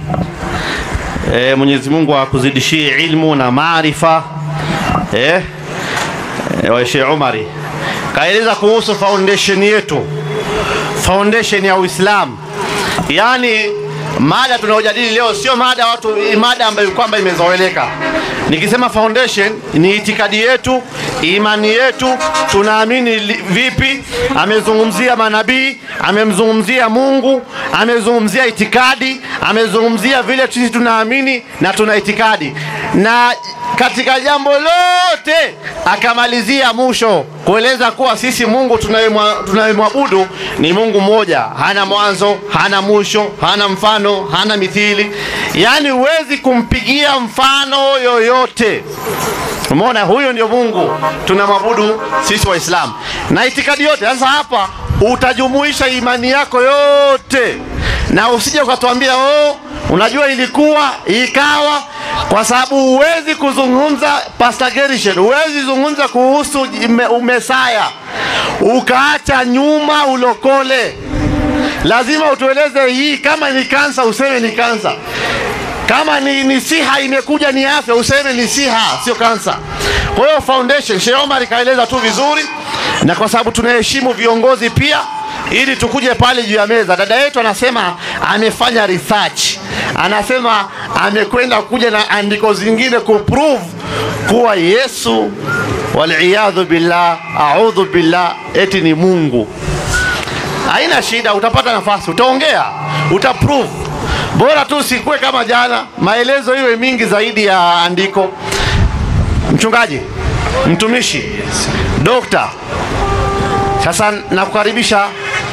[SPEAKER 4] e, Mwenyezi Mungu akuzidishie ilmu na maarifa e, e, wa Sheikh Umari kaeleza kuhusu foundation yetu, foundation ya Uislamu. Yaani mada tunaojadili leo sio mada watu, mada ambayo kwamba imezoeleka. Nikisema foundation ni itikadi yetu, imani yetu, tunaamini li- vipi. Amezungumzia manabii, amemzungumzia Mungu, amezungumzia itikadi, amezungumzia vile sisi tunaamini na tuna itikadi, na katika jambo lote akamalizia mwisho kueleza kuwa sisi Mungu tunayemwa- tunayemwabudu ni Mungu mmoja, hana mwanzo, hana mwisho, hana mfano, hana mithili, yaani huwezi kumpigia mfano yoyote. Umeona, huyo ndio Mungu tunamwabudu sisi Waislamu na itikadi yote. Sasa hapa utajumuisha imani yako yote, na usije ukatuambia oh, unajua ilikuwa ikawa, kwa sababu huwezi kuzungumza Pastor Gerishen, huwezi zungumza kuhusu ime- umesaya ukaacha nyuma ulokole. Lazima utueleze hii, kama ni kansa useme ni kansa kama ni, ni siha imekuja ni afya useme ni siha sio kansa kwa hiyo foundation Sheikh Omar kaeleza tu vizuri na kwa sababu tunaheshimu viongozi pia ili tukuje pale juu ya meza dada yetu anasema amefanya research anasema amekwenda kuja na andiko zingine kuprove kuwa Yesu waliyadhu billah audhu billah eti ni Mungu haina shida, utapata nafasi, utaongea, utaprove. Bora tu usikue kama jana, maelezo iwe mingi zaidi ya andiko. Mchungaji, mtumishi, dokta, sasa nakukaribisha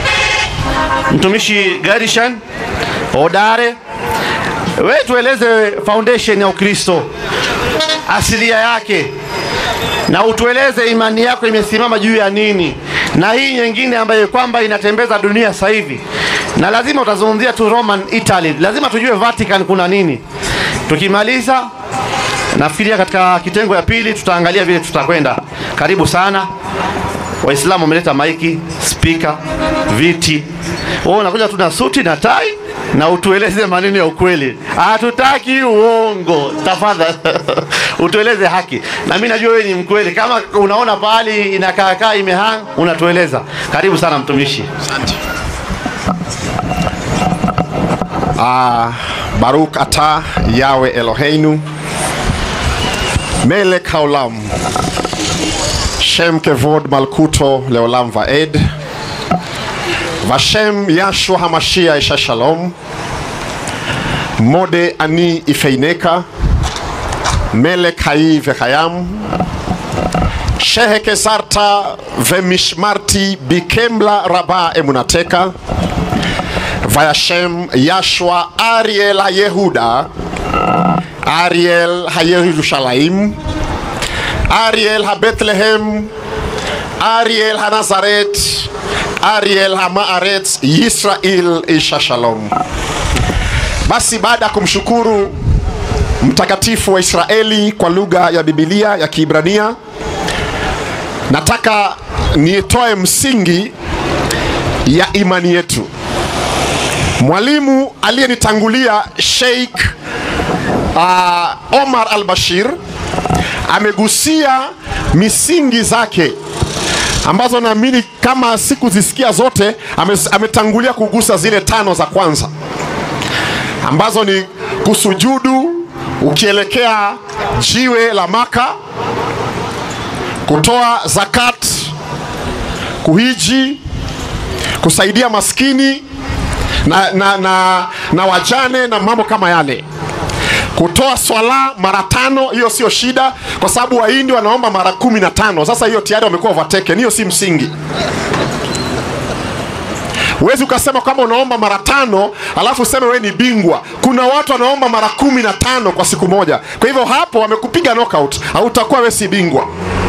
[SPEAKER 4] mtumishi Garishan Odare, we tueleze foundation ya Ukristo, asilia yake na utueleze imani yako imesimama juu ya nini, na hii nyingine ambayo kwamba inatembeza dunia sasa hivi, na lazima utazungumzia tu Roman Italy, lazima tujue Vatican kuna nini. Tukimaliza nafikiria katika kitengo ya pili tutaangalia vile tutakwenda. Karibu sana. Waislamu wameleta maiki, spika, viti. Wewe unakuja tu na suti na tai na utueleze maneno ya ukweli. Hatutaki uongo, tafadhali utueleze haki. Na mimi najua wewe ni mkweli. Kama unaona pahali inakaa kaa imehang, unatueleza. Karibu sana mtumishi.
[SPEAKER 5] Ah, Baruch ata Yawe Eloheinu Melek haolam Shem kevod malkuto leolam vaed Vashem Yashua Hamashia isha shalom Mode ani ifeineka Melek hai vechayam Shehe kesarta vemishmarti bikemla raba emunateka Vayashem Yashua Ariel HaYehuda Ariel HaYerushalayim Ariel ha Bethlehem, Ariel ha Nazaret, Ariel ha Maaret, Yisrael isha shalom. Basi baada ya kumshukuru mtakatifu wa Israeli kwa lugha ya Biblia ya Kiebrania, nataka nitoe msingi ya imani yetu. Mwalimu aliyenitangulia Sheikh uh, Omar al-Bashir amegusia misingi zake ambazo naamini kama sikuzisikia zote, ame, ametangulia kugusa zile tano za kwanza ambazo ni kusujudu ukielekea jiwe la Maka, kutoa zakat, kuhiji, kusaidia maskini na, na, na, na wajane na mambo kama yale kutoa swala mara tano, hiyo sio shida, kwa sababu Wahindi wanaomba mara kumi na tano. Sasa hiyo tayari wamekuwa overtaken, hiyo si msingi. Huwezi ukasema kama unaomba mara tano alafu useme wewe ni bingwa. Kuna watu wanaomba mara kumi na tano kwa siku moja, kwa hivyo hapo wamekupiga knockout, hautakuwa wewe si bingwa.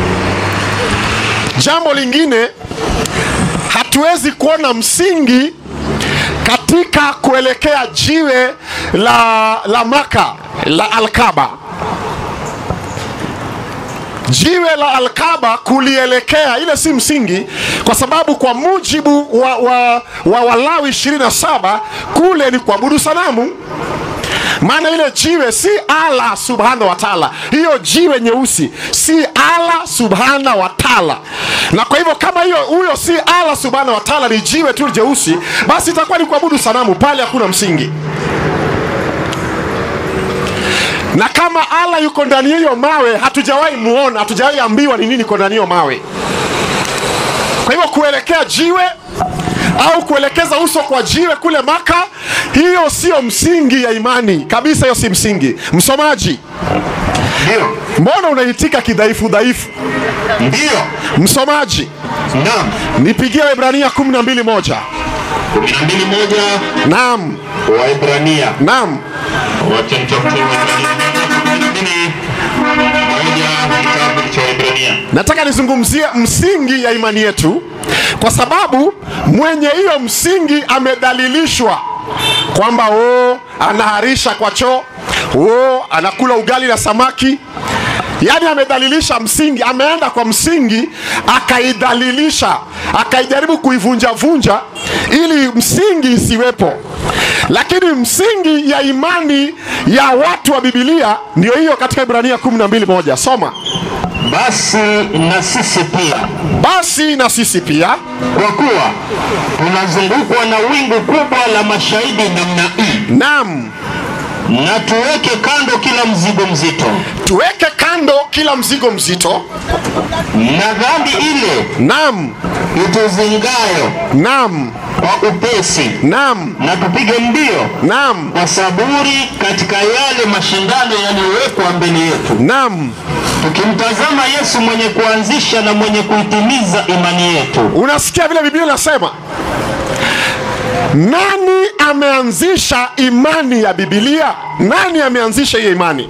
[SPEAKER 5] Jambo lingine, hatuwezi kuona msingi katika kuelekea jiwe la, la Maka la Alkaba. Jiwe la Alkaba kulielekea ile si msingi, kwa sababu kwa mujibu wa, wa, wa Walawi 27 kule ni kuabudu sanamu maana ile jiwe si Allah subhana wa taala, hiyo jiwe nyeusi si Allah subhana wa taala. Na kwa hivyo kama hiyo huyo si Allah subhana wa taala, ni jiwe tu jeusi, basi itakuwa ni kuabudu sanamu, pale hakuna msingi. Na kama Allah yuko ndani ya hiyo mawe, hatujawahi muona, hatujawahi ambiwa ni nini iko ndani ya hiyo mawe. Kwa hivyo kuelekea jiwe au kuelekeza uso kwa jiwe kule Maka, hiyo sio msingi ya imani kabisa, hiyo si msingi. Msomaji,
[SPEAKER 3] Ndio,
[SPEAKER 5] mbona unaitika kidhaifu dhaifu?
[SPEAKER 3] ndio,
[SPEAKER 5] Msomaji,
[SPEAKER 3] naam.
[SPEAKER 5] nipigie Waebrania 12 moja.
[SPEAKER 3] kumi na mbili moja
[SPEAKER 5] Naam,
[SPEAKER 3] Waebrania.
[SPEAKER 5] naam,
[SPEAKER 3] Wacha nitafute Waebrania kumi na mbili moja kitabu cha Waebrania.
[SPEAKER 5] nataka nizungumzie msingi ya imani yetu, kwa sababu mwenye hiyo msingi amedhalilishwa kwamba o anaharisha kwa choo, o anakula ugali na samaki. Yaani amedhalilisha msingi, ameenda kwa msingi akaidhalilisha, akaijaribu kuivunjavunja ili msingi isiwepo. Lakini msingi ya imani ya watu wa Biblia ndio hiyo katika Ibrania 12 moja. Soma.
[SPEAKER 3] Basi na sisi pia,
[SPEAKER 5] Basi na sisi pia
[SPEAKER 3] kwa kuwa tunazungukwa na wingu kubwa la mashahidi namna hii,
[SPEAKER 5] nam
[SPEAKER 3] na tuweke kando kila mzigo mzito
[SPEAKER 5] tuweke kando kila mzigo mzito,
[SPEAKER 3] na dhambi ile
[SPEAKER 5] nam
[SPEAKER 3] ituzingayo
[SPEAKER 5] nam
[SPEAKER 3] kwa upesi,
[SPEAKER 5] nam
[SPEAKER 3] na tupige mbio
[SPEAKER 5] nam
[SPEAKER 3] kwa saburi katika yale mashindano yaliyowekwa mbele yetu,
[SPEAKER 5] nam.
[SPEAKER 3] tukimtazama Yesu mwenye kuanzisha na mwenye kuitimiza imani yetu.
[SPEAKER 5] Unasikia vile Biblia inasema, nani ameanzisha imani ya Biblia? Nani ameanzisha hiyo imani?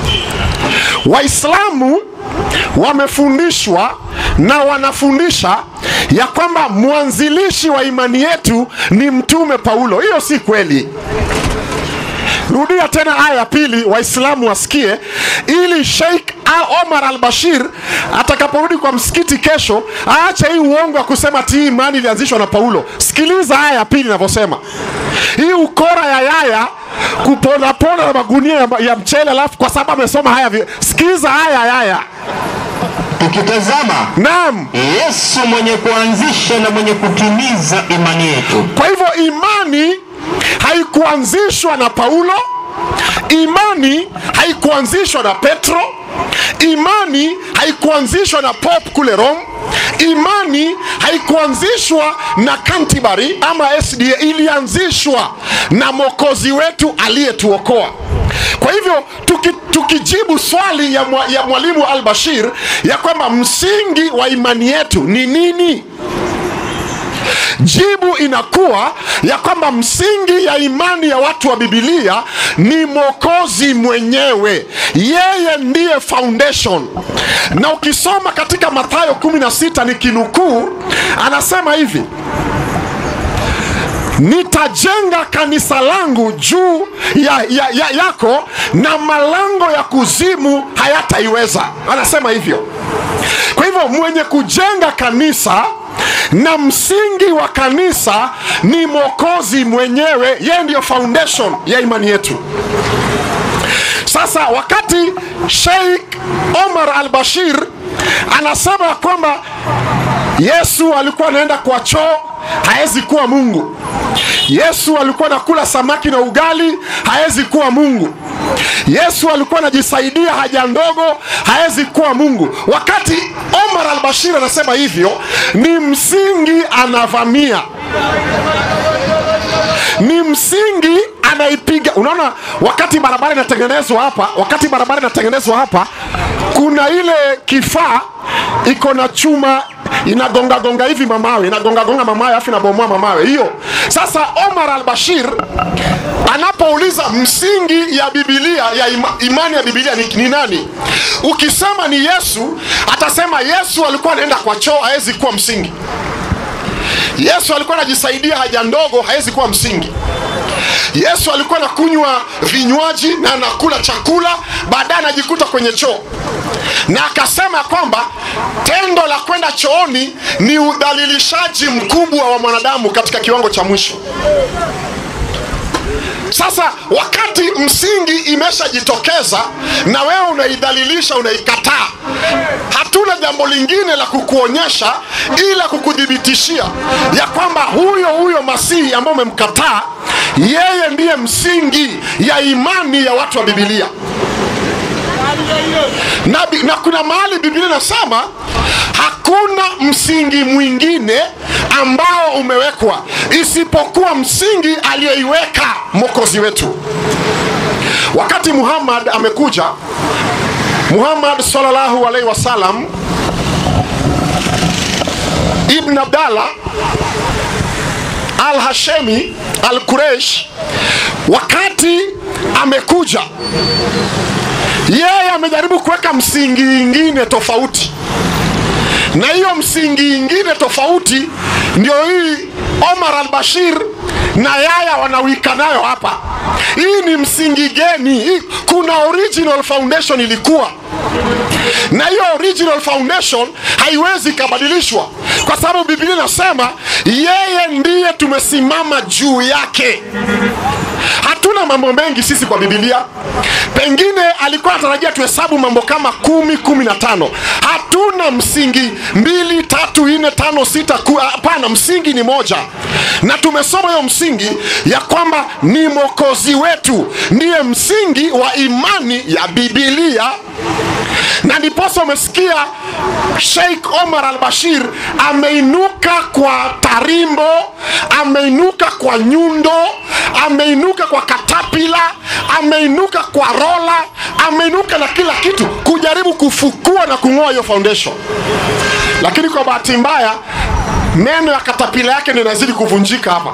[SPEAKER 5] Waislamu wamefundishwa na wanafundisha ya kwamba mwanzilishi wa imani yetu ni Mtume Paulo. Hiyo si kweli. Rudia tena aya ya pili, Waislamu wasikie, ili Sheikh A- Omar al-Bashir atakaporudi kwa msikiti kesho aache hii uongo wa kusema ti imani ilianzishwa na Paulo. Sikiliza aya ya pili inavyosema, hii ukora ya yaya kuponapona na magunia ya, ya mchele, alafu kwa sababu amesoma haya. vi- Sikiliza aya ya yaya,
[SPEAKER 3] Tukitazama
[SPEAKER 5] naam.
[SPEAKER 3] Yesu mwenye kuanzisha na mwenye kutimiza imani yetu.
[SPEAKER 5] Kwa hivyo imani haikuanzishwa na Paulo, imani haikuanzishwa na Petro, imani haikuanzishwa na Pope kule Rome, imani haikuanzishwa na Canterbury ama SDA, ilianzishwa na Mwokozi wetu aliyetuokoa. Kwa hivyo tuki, tukijibu swali ya, mwa, ya mwalimu Al-Bashir ya kwamba msingi wa imani yetu ni nini? jibu inakuwa ya kwamba msingi ya imani ya watu wa bibilia ni mwokozi mwenyewe yeye ndiye foundation na ukisoma katika mathayo 16 ni kinukuu anasema hivi nitajenga kanisa langu juu ya, ya, ya, yako na malango ya kuzimu hayataiweza anasema hivyo kwa hivyo mwenye kujenga kanisa na msingi wa kanisa ni mwokozi mwenyewe yeye ndiyo foundation ya imani yetu sasa wakati sheikh omar al bashir anasema ya kwamba yesu alikuwa anaenda kwa choo hawezi kuwa mungu yesu alikuwa anakula samaki na ugali hawezi kuwa mungu yesu alikuwa anajisaidia haja ndogo hawezi kuwa mungu wakati omar al bashir anasema hivyo ni msingi anavamia ni msingi anaipiga unaona wakati barabara inatengenezwa hapa wakati barabara inatengenezwa hapa kuna ile kifaa iko na chuma inagongagonga hivi mamawe inagongagonga mamawe afu inabomoa mamawe hiyo sasa omar al bashir anapouliza msingi ya bibilia ya ima, imani ya bibilia ni, ni nani ukisema ni yesu atasema yesu alikuwa anaenda kwa choo hawezi kuwa msingi yesu alikuwa anajisaidia haja ndogo hawezi kuwa msingi yesu alikuwa anakunywa vinywaji na anakula chakula baadaye anajikuta kwenye choo na akasema kwamba tendo la kwenda chooni ni udhalilishaji mkubwa wa mwanadamu katika kiwango cha mwisho sasa wakati msingi imeshajitokeza na wewe unaidhalilisha unaikataa hatuna jambo lingine la kukuonyesha ila kukuthibitishia ya kwamba huyo huyo masihi ambao umemkataa yeye ndiye msingi ya imani ya watu wa bibilia na, bi- na kuna mahali biblia inasema hakuna msingi mwingine ambao umewekwa isipokuwa msingi aliyoiweka mwokozi wetu wakati muhammad amekuja muhammad sallallahu alaihi wasallam ibn abdallah al hashemi al kureish wakati amekuja yeye amejaribu kuweka msingi ingine tofauti na hiyo msingi ingine tofauti ndio hii omar al bashir na yaya wanawika nayo hapa hii ni msingi geni hii, kuna original foundation ilikuwa na hiyo original foundation haiwezi ikabadilishwa kwa sababu biblia inasema yeye ndiye tumesimama juu yake hatuna mambo mengi sisi kwa bibilia pengine alikuwa anatarajia tuhesabu mambo kama kumi kumi na tano hatuna msingi mbili tatu nne tano sita ku- hapana msingi ni moja na tumesoma hiyo msingi ya kwamba ni mwokozi wetu ndiye msingi wa imani ya bibilia na ndiposa umesikia sheikh omar al bashir ameinuka kwa tarimbo ameinuka kwa nyundo ameinuka kwa katapila ameinuka kwa rola ameinuka na kila kitu kujaribu kufukua na kung'oa hiyo foundation lakini kwa bahati mbaya meno ya katapila yake ndio inazidi kuvunjika hapa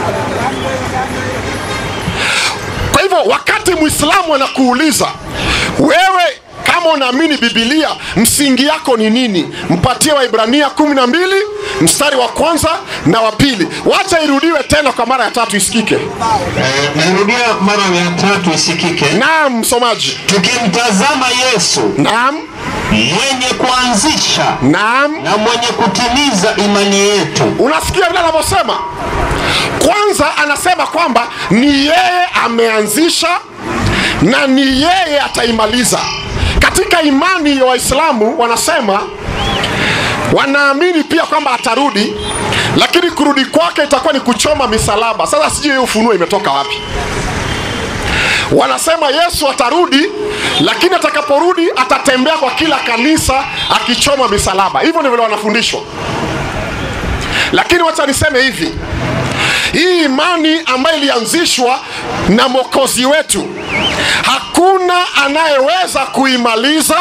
[SPEAKER 5] kwa hivyo wakati mwislamu anakuuliza wewe kama unaamini bibilia msingi yako ni nini mpatie waibrania kumi na mbili mstari wa kwanza na wa pili wacha irudiwe tena kwa mara ya tatu isikike
[SPEAKER 3] Eh, nairudia mara ya tatu isikike
[SPEAKER 5] naam msomaji
[SPEAKER 3] tukimtazama yesu
[SPEAKER 5] naam
[SPEAKER 3] mwenye kuanzisha
[SPEAKER 5] naam
[SPEAKER 3] na mwenye kutimiza imani yetu
[SPEAKER 5] unasikia vile anavyosema kwanza anasema kwamba ni yeye ameanzisha na ni yeye ataimaliza katika imani ya waislamu wanasema wanaamini pia kwamba atarudi lakini kurudi kwake itakuwa ni kuchoma misalaba sasa sijui hiyo ufunuo imetoka wapi wanasema yesu atarudi lakini atakaporudi atatembea kwa kila kanisa akichoma misalaba hivyo ndivyo wanafundishwa lakini wacha niseme hivi hii imani ambayo ilianzishwa na mwokozi wetu hakuna anayeweza kuimaliza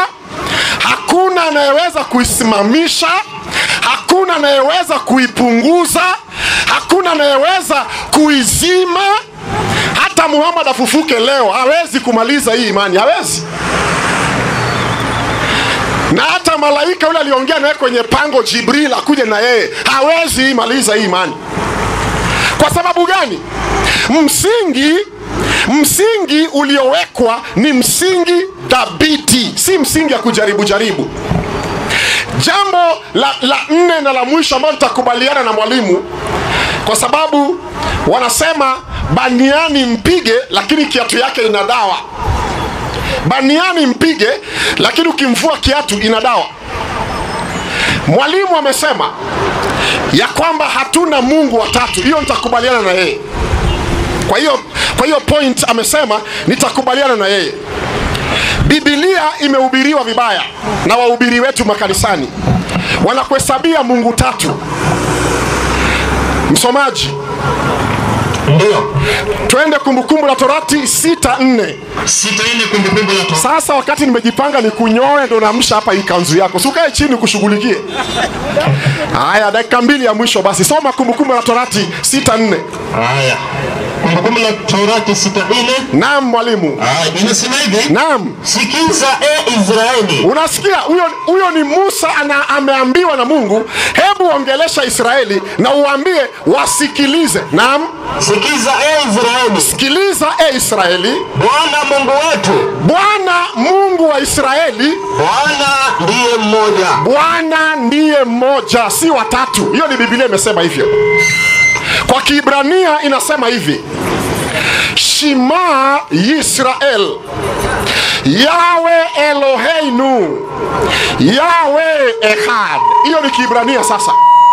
[SPEAKER 5] hakuna anayeweza kuisimamisha hakuna anayeweza kuipunguza hakuna anayeweza kuizima hata muhammad afufuke leo hawezi kumaliza hii imani hawezi na hata malaika yule aliongea naye kwenye pango jibril akuje na yeye hawezi imaliza hii imani kwa sababu gani msingi msingi uliowekwa ni msingi thabiti si msingi ya kujaribu jaribu jambo la, la nne na la mwisho ambalo tutakubaliana na mwalimu kwa sababu wanasema baniani mpige lakini kiatu yake ina dawa baniani mpige lakini ukimvua kiatu ina dawa mwalimu amesema ya kwamba hatuna mungu watatu hiyo nitakubaliana na yeye kwa hiyo kwa hiyo point amesema nitakubaliana na yeye bibilia imehubiriwa vibaya na wahubiri wetu makanisani wanakuhesabia mungu tatu msomaji
[SPEAKER 3] ndio
[SPEAKER 5] twende kumbukumbu la torati sita nne
[SPEAKER 3] sita nne kumbukumbu la Torati
[SPEAKER 5] sasa wakati nimejipanga ni kunyoe ndo naamsha hapa hii kanzu yako sukae chini kushughulikie haya dakika mbili ya mwisho basi soma kumbukumbu la torati sita nne
[SPEAKER 3] haya kumbukumbu la Torati sita nne
[SPEAKER 5] naam mwalimu
[SPEAKER 3] haya inasema hivi
[SPEAKER 5] naam
[SPEAKER 3] sikiza e Israeli
[SPEAKER 5] unasikia huyo huyo ni musa ana, ameambiwa na mungu hebu ongelesha israeli na uambie wasikilize naam
[SPEAKER 3] sikiza e Israeli
[SPEAKER 5] sikiliza e israeli
[SPEAKER 3] Bwana Mungu wetu
[SPEAKER 5] bwana mungu wa israeli
[SPEAKER 3] Bwana ndiye mmoja
[SPEAKER 5] bwana ndiye mmoja si watatu hiyo ni bibilia imesema hivyo kwa kiibrania inasema hivi shima yisrael yawe eloheinu yawe ehad hiyo ni kiibrania sasa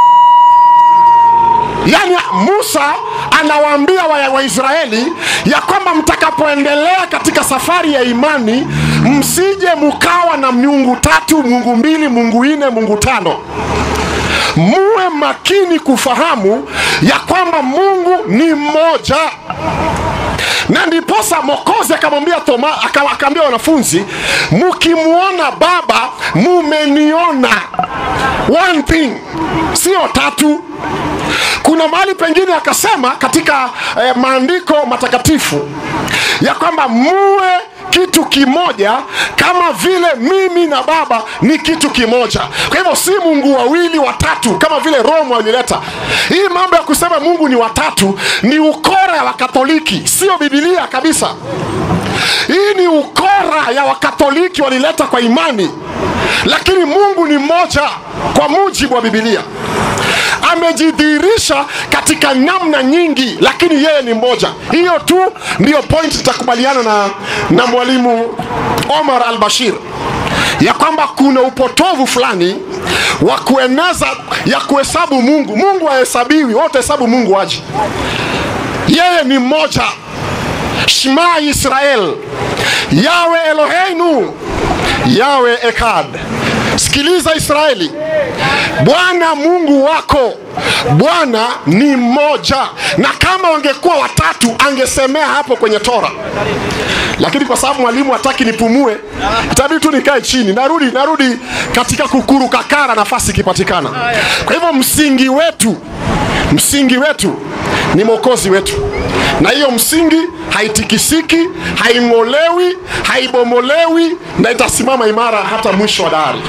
[SPEAKER 5] yaani musa anawaambia waisraeli wa Waisraeli ya kwamba mtakapoendelea katika safari ya imani msije mukawa na miungu tatu mungu mbili mungu nne mungu tano muwe makini kufahamu ya kwamba mungu ni mmoja na ndiposa mokozi akamwambia Toma, aka- akaambia wanafunzi mkimwona baba mumeniona one thing sio tatu kuna mahali pengine akasema katika eh, maandiko matakatifu ya kwamba muwe kitu kimoja kama vile mimi na baba ni kitu kimoja kwa hivyo si mungu wawili watatu kama vile roma walileta hii mambo ya kusema mungu ni watatu ni ukora ya wakatoliki sio bibilia kabisa hii ni ukora ya wakatoliki walileta kwa imani lakini mungu ni mmoja kwa mujibu wa bibilia amejidhihirisha katika namna nyingi lakini yeye ni mmoja hiyo tu ndiyo point itakubaliana na, na mwalimu omar al bashir ya kwamba kuna upotovu fulani wa kueneza ya kuhesabu mungu mungu hahesabiwi wote hesabu mungu aje yeye ni mmoja shma israel yawe eloheinu yawe ekad sikiliza israeli bwana mungu wako bwana ni mmoja na kama wangekuwa watatu angesemea hapo kwenye tora lakini kwa sababu mwalimu hataki nipumue itabidi tu nikae chini narudi narudi katika kukurukakara nafasi ikipatikana kwa hivyo msingi wetu msingi wetu ni mwokozi wetu na hiyo msingi haitikisiki haing'olewi haibomolewi na itasimama imara hata mwisho wa dari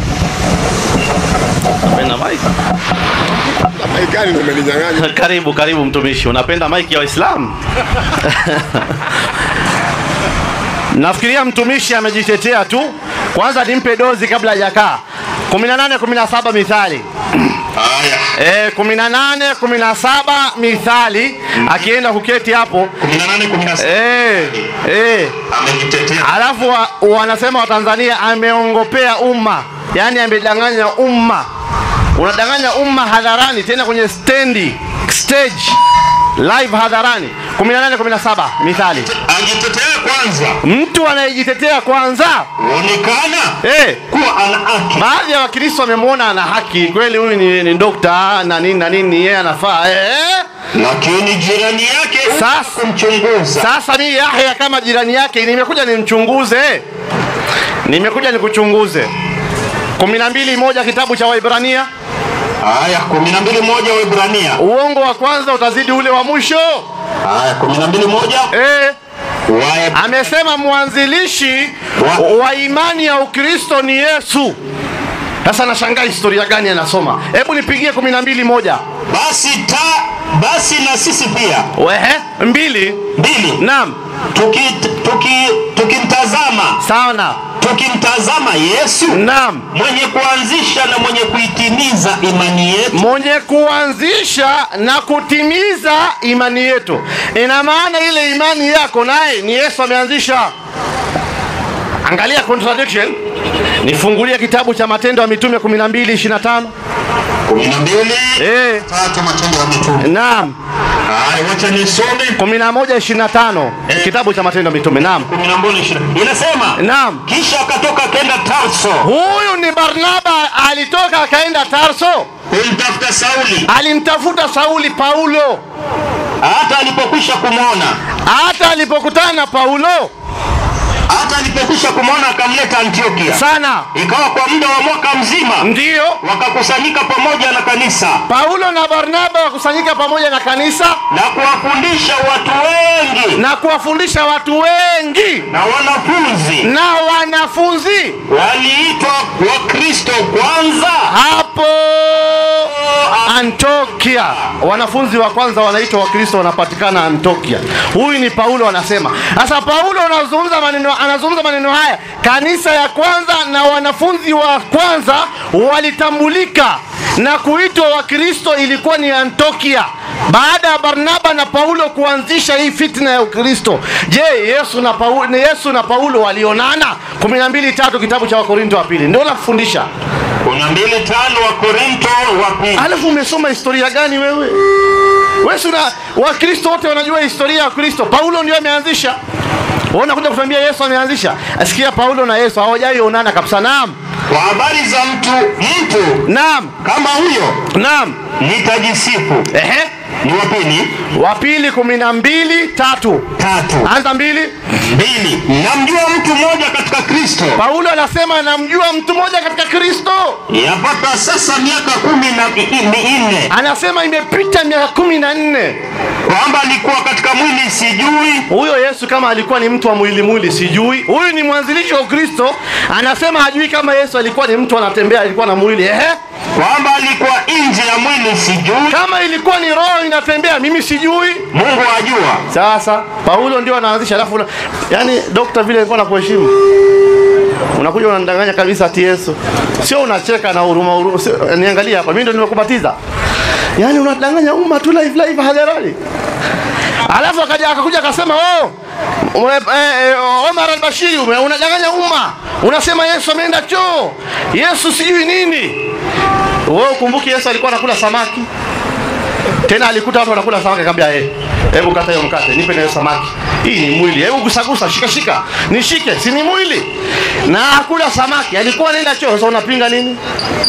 [SPEAKER 4] Unapenda mic?
[SPEAKER 5] gani ndo umeninyang'anya
[SPEAKER 4] karibu karibu mtumishi unapenda maiki ya waislamu nafikiria mtumishi amejitetea tu kwanza nimpe dozi kabla hajakaa 18 17 mithali
[SPEAKER 3] haya
[SPEAKER 4] e, 18 17 mithali akienda kuketi hapo
[SPEAKER 3] 18 16
[SPEAKER 4] e, e.
[SPEAKER 3] amejitetea
[SPEAKER 4] alafu wa, wanasema watanzania ameongopea umma yaani amedanganya umma unadanganya umma hadharani tena kwenye stendi stage live hadharani 18 17 mithali
[SPEAKER 3] ajitetea kwanza
[SPEAKER 4] mtu anayejitetea kwanza
[SPEAKER 3] onekana
[SPEAKER 4] eh,
[SPEAKER 3] kuwa ana haki
[SPEAKER 4] baadhi ya wakristo wamemwona ana haki kweli huyu ni, ni dokta na nini na nini yeye anafaa eh,
[SPEAKER 3] lakini jirani yake
[SPEAKER 4] Sasa-
[SPEAKER 3] kumchunguza
[SPEAKER 4] sasa mimi yahya kama jirani yake nimekuja nimchunguze nimekuja nikuchunguze kumi na mbili moja kitabu cha waibrania
[SPEAKER 3] Aya kumi na mbili moja Waebrania.
[SPEAKER 4] uongo wa kwanza utazidi ule wa mwisho
[SPEAKER 3] Aya kumi na mbili moja
[SPEAKER 4] eh.
[SPEAKER 3] Wae-
[SPEAKER 4] amesema mwanzilishi
[SPEAKER 3] Wa-
[SPEAKER 4] wa imani ya ukristo ni yesu sasa nashangaa historia gani anasoma hebu nipigie kumi na mbili moja
[SPEAKER 3] basi ta basi na sisi pia
[SPEAKER 4] wehe mbili
[SPEAKER 3] mbili
[SPEAKER 4] naam
[SPEAKER 3] tuki, tuki, tukimtazama
[SPEAKER 4] sana
[SPEAKER 3] tukimtazama Yesu
[SPEAKER 4] naam
[SPEAKER 3] mwenye kuanzisha na mwenye kuitimiza imani yetu
[SPEAKER 4] mwenye kuanzisha na kutimiza imani yetu ina maana ile imani yako naye ni yesu ameanzisha angalia contradiction nifungulie kitabu cha matendo ya mitume 12 25
[SPEAKER 3] kumi na mbili
[SPEAKER 4] eh
[SPEAKER 3] tatu matendo ya mitume
[SPEAKER 4] naam
[SPEAKER 3] Aya, wacha nisome
[SPEAKER 4] 11 25
[SPEAKER 3] Eh.
[SPEAKER 4] kitabu cha matendo ya mitume naam
[SPEAKER 3] kumi na mbili ishirini inasema
[SPEAKER 4] naam
[SPEAKER 3] kisha akatoka akenda Tarso
[SPEAKER 4] huyu ni barnaba alitoka akaenda tarso
[SPEAKER 3] kumtafuta Sauli
[SPEAKER 4] alimtafuta sauli paulo
[SPEAKER 3] hata alipokwisha kumwona
[SPEAKER 4] hata alipokutana na paulo
[SPEAKER 3] hata alipokwisha kumwona akamleta Antiokia
[SPEAKER 4] sana
[SPEAKER 3] ikawa kwa muda wa mwaka mzima
[SPEAKER 4] ndiyo
[SPEAKER 3] wakakusanyika pamoja na kanisa
[SPEAKER 4] paulo na barnaba wakusanyika pamoja na kanisa
[SPEAKER 3] na kuwafundisha watu wengi
[SPEAKER 4] na kuwafundisha watu wengi
[SPEAKER 3] na wanafunzi
[SPEAKER 4] na wanafunzi
[SPEAKER 3] waliitwa Wakristo kwanza
[SPEAKER 4] hapo antiokia wanafunzi wa kwanza wanaitwa wakristo wanapatikana antiokia huyu ni paulo anasema sasa paulo anazungumza maneno, anazungumza maneno haya kanisa ya kwanza na wanafunzi wa kwanza walitambulika na kuitwa wakristo ilikuwa ni antiokia baada ya barnaba na paulo kuanzisha hii fitna ya ukristo je yesu na paulo, ni yesu na paulo walionana 12 tatu kitabu cha wakorinto wa pili ndio nakufundisha
[SPEAKER 3] kuna mbili tano wa Korinto wa pili
[SPEAKER 4] alafu umesoma historia gani wewe wewe si una wakristo wote wanajua historia ya kristo paulo ndio ameanzisha Wewe unakuja kutuambia yesu ameanzisha asikia paulo na yesu hawajai onana kabisa naam
[SPEAKER 3] kwa habari za mtu mtu
[SPEAKER 4] naam
[SPEAKER 3] kama huyo
[SPEAKER 4] naam
[SPEAKER 3] nitajisifu
[SPEAKER 4] ehe
[SPEAKER 3] ni wa pili
[SPEAKER 4] wa pili kumi na mbili tatu
[SPEAKER 3] tatu
[SPEAKER 4] anza mbili
[SPEAKER 3] mbili namjua mtu mmoja katika Kristo
[SPEAKER 4] paulo anasema namjua mtu mmoja katika kristo
[SPEAKER 3] yapata sasa miaka kumi na mi- minne
[SPEAKER 4] anasema imepita miaka kumi na nne
[SPEAKER 3] kwamba alikuwa katika mwili sijui
[SPEAKER 4] huyo yesu kama alikuwa ni mtu wa mwili mwili sijui huyu ni mwanzilishi wa ukristo anasema hajui kama yesu alikuwa ni mtu anatembea alikuwa na mwili ehe
[SPEAKER 3] kwamba alikuwa nje ya mwili sijui
[SPEAKER 4] kama ilikuwa ni roho inatembea mimi sijui
[SPEAKER 3] Mungu ajua
[SPEAKER 4] sasa paulo ndio anaanzisha alafu una- yaani dokta vile alikuwa nakuheshimu unakuja unanidanganya kabisa ati yesu sio unacheka na huruma huruma sio- niangalie hapa mimi ndio nimekubatiza yaani unadanganya umma tu live live hadharani alafu akaja akakuja akasema oh ume- eh, eh, Omar al-Bashiri ume- unadanganya umma unasema Yesu ameenda choo Yesu sijui nini wewe ukumbuki Yesu alikuwa anakula samaki tena alikuta watu wanakula samaki akamwambia eh hebu kata hiyo mkate nipe na hiyo samaki hii ni mwili hebu gusagusa shika shika nishike si ni mwili na akula samaki alikuwa anaenda choo sasa unapinga nini